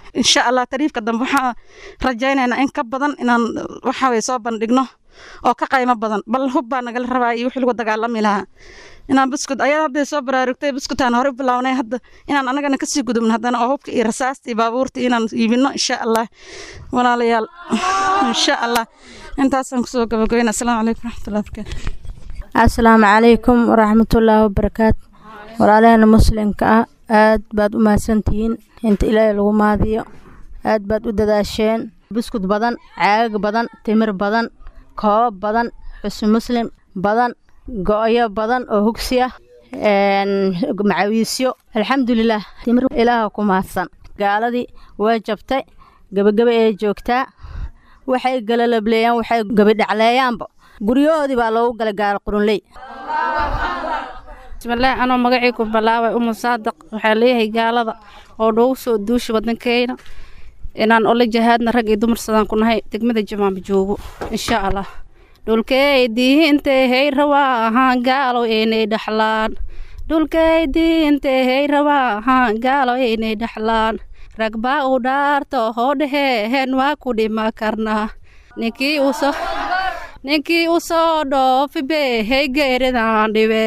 insha allah tariifka dambe waxaan rajaynaynaa in ka badan inaan waxaweye soo bandhigno oo ka qaymo badan bal hub baa nagala rabaa iyo wixii lagu dagaalami lahaa inaan buskud ayada hadday soo baraarugtay buskutaan hore bilownay hadda inaan anagana kasii gudubno haddana oo hubka iyo rasaasta iyo baabuurta inaan iibino insha allah walaalayaal insha allah intaasaan kusoo gabagabayna asalaamu calaykum waraxmatullahi barakaatu asalaamu calaykum waraxmatullaahi wabarakaatu walaalaheena muslimka ah aad baad u mahadsantihiin inta ilaahay lagu maadiyo aad baad u dadaasheen buskud badan caagag badan timir badan koob badan xusn muslim badan go-yo badan oo hugsi ah macawiisyo alxamdulilah timir ilaaha ku mahadsan gaaladii waa jabtay gebagebe ee joogtaa waxay galalableeyaan waxay gabidhacleeyaanba guryahoodii baa loogu galay gaalo qurunley bismillaah anoo magacii ku bilaabay umu saadaq waxaa leeyahay gaalada oo noogu soo duusha waddankeena inaan ola jahaadna rag iyo dumar sadaan ku nahay degmada jamaama joogo insha allah dhulkey diintay hey rawaa ahaan gaalo inay dhaxlaan dhulkey diintay hey rawaa ahaan gaalo inay dhaxlaan rag baa u dhaarto hoo dheheen waa ku dhima karnaa ninkii u soo ninkii u soo dhoofi bee hey geeridaan dhibe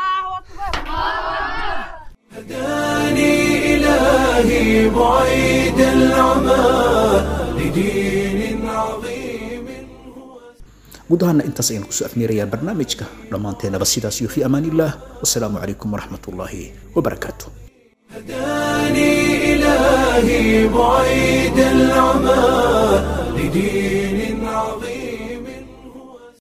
هداني إلهي بعيد العمى لدين عظيم guud ahaana intaas ayaan kusoo afmeerayaa barnaamijka dhammaanteenaba sidaas iyo fi amaan illah wasalaamu calaykum waraxmat ullaahi wabarakaatu هداني إلهي بعيد العمى لدين عظيم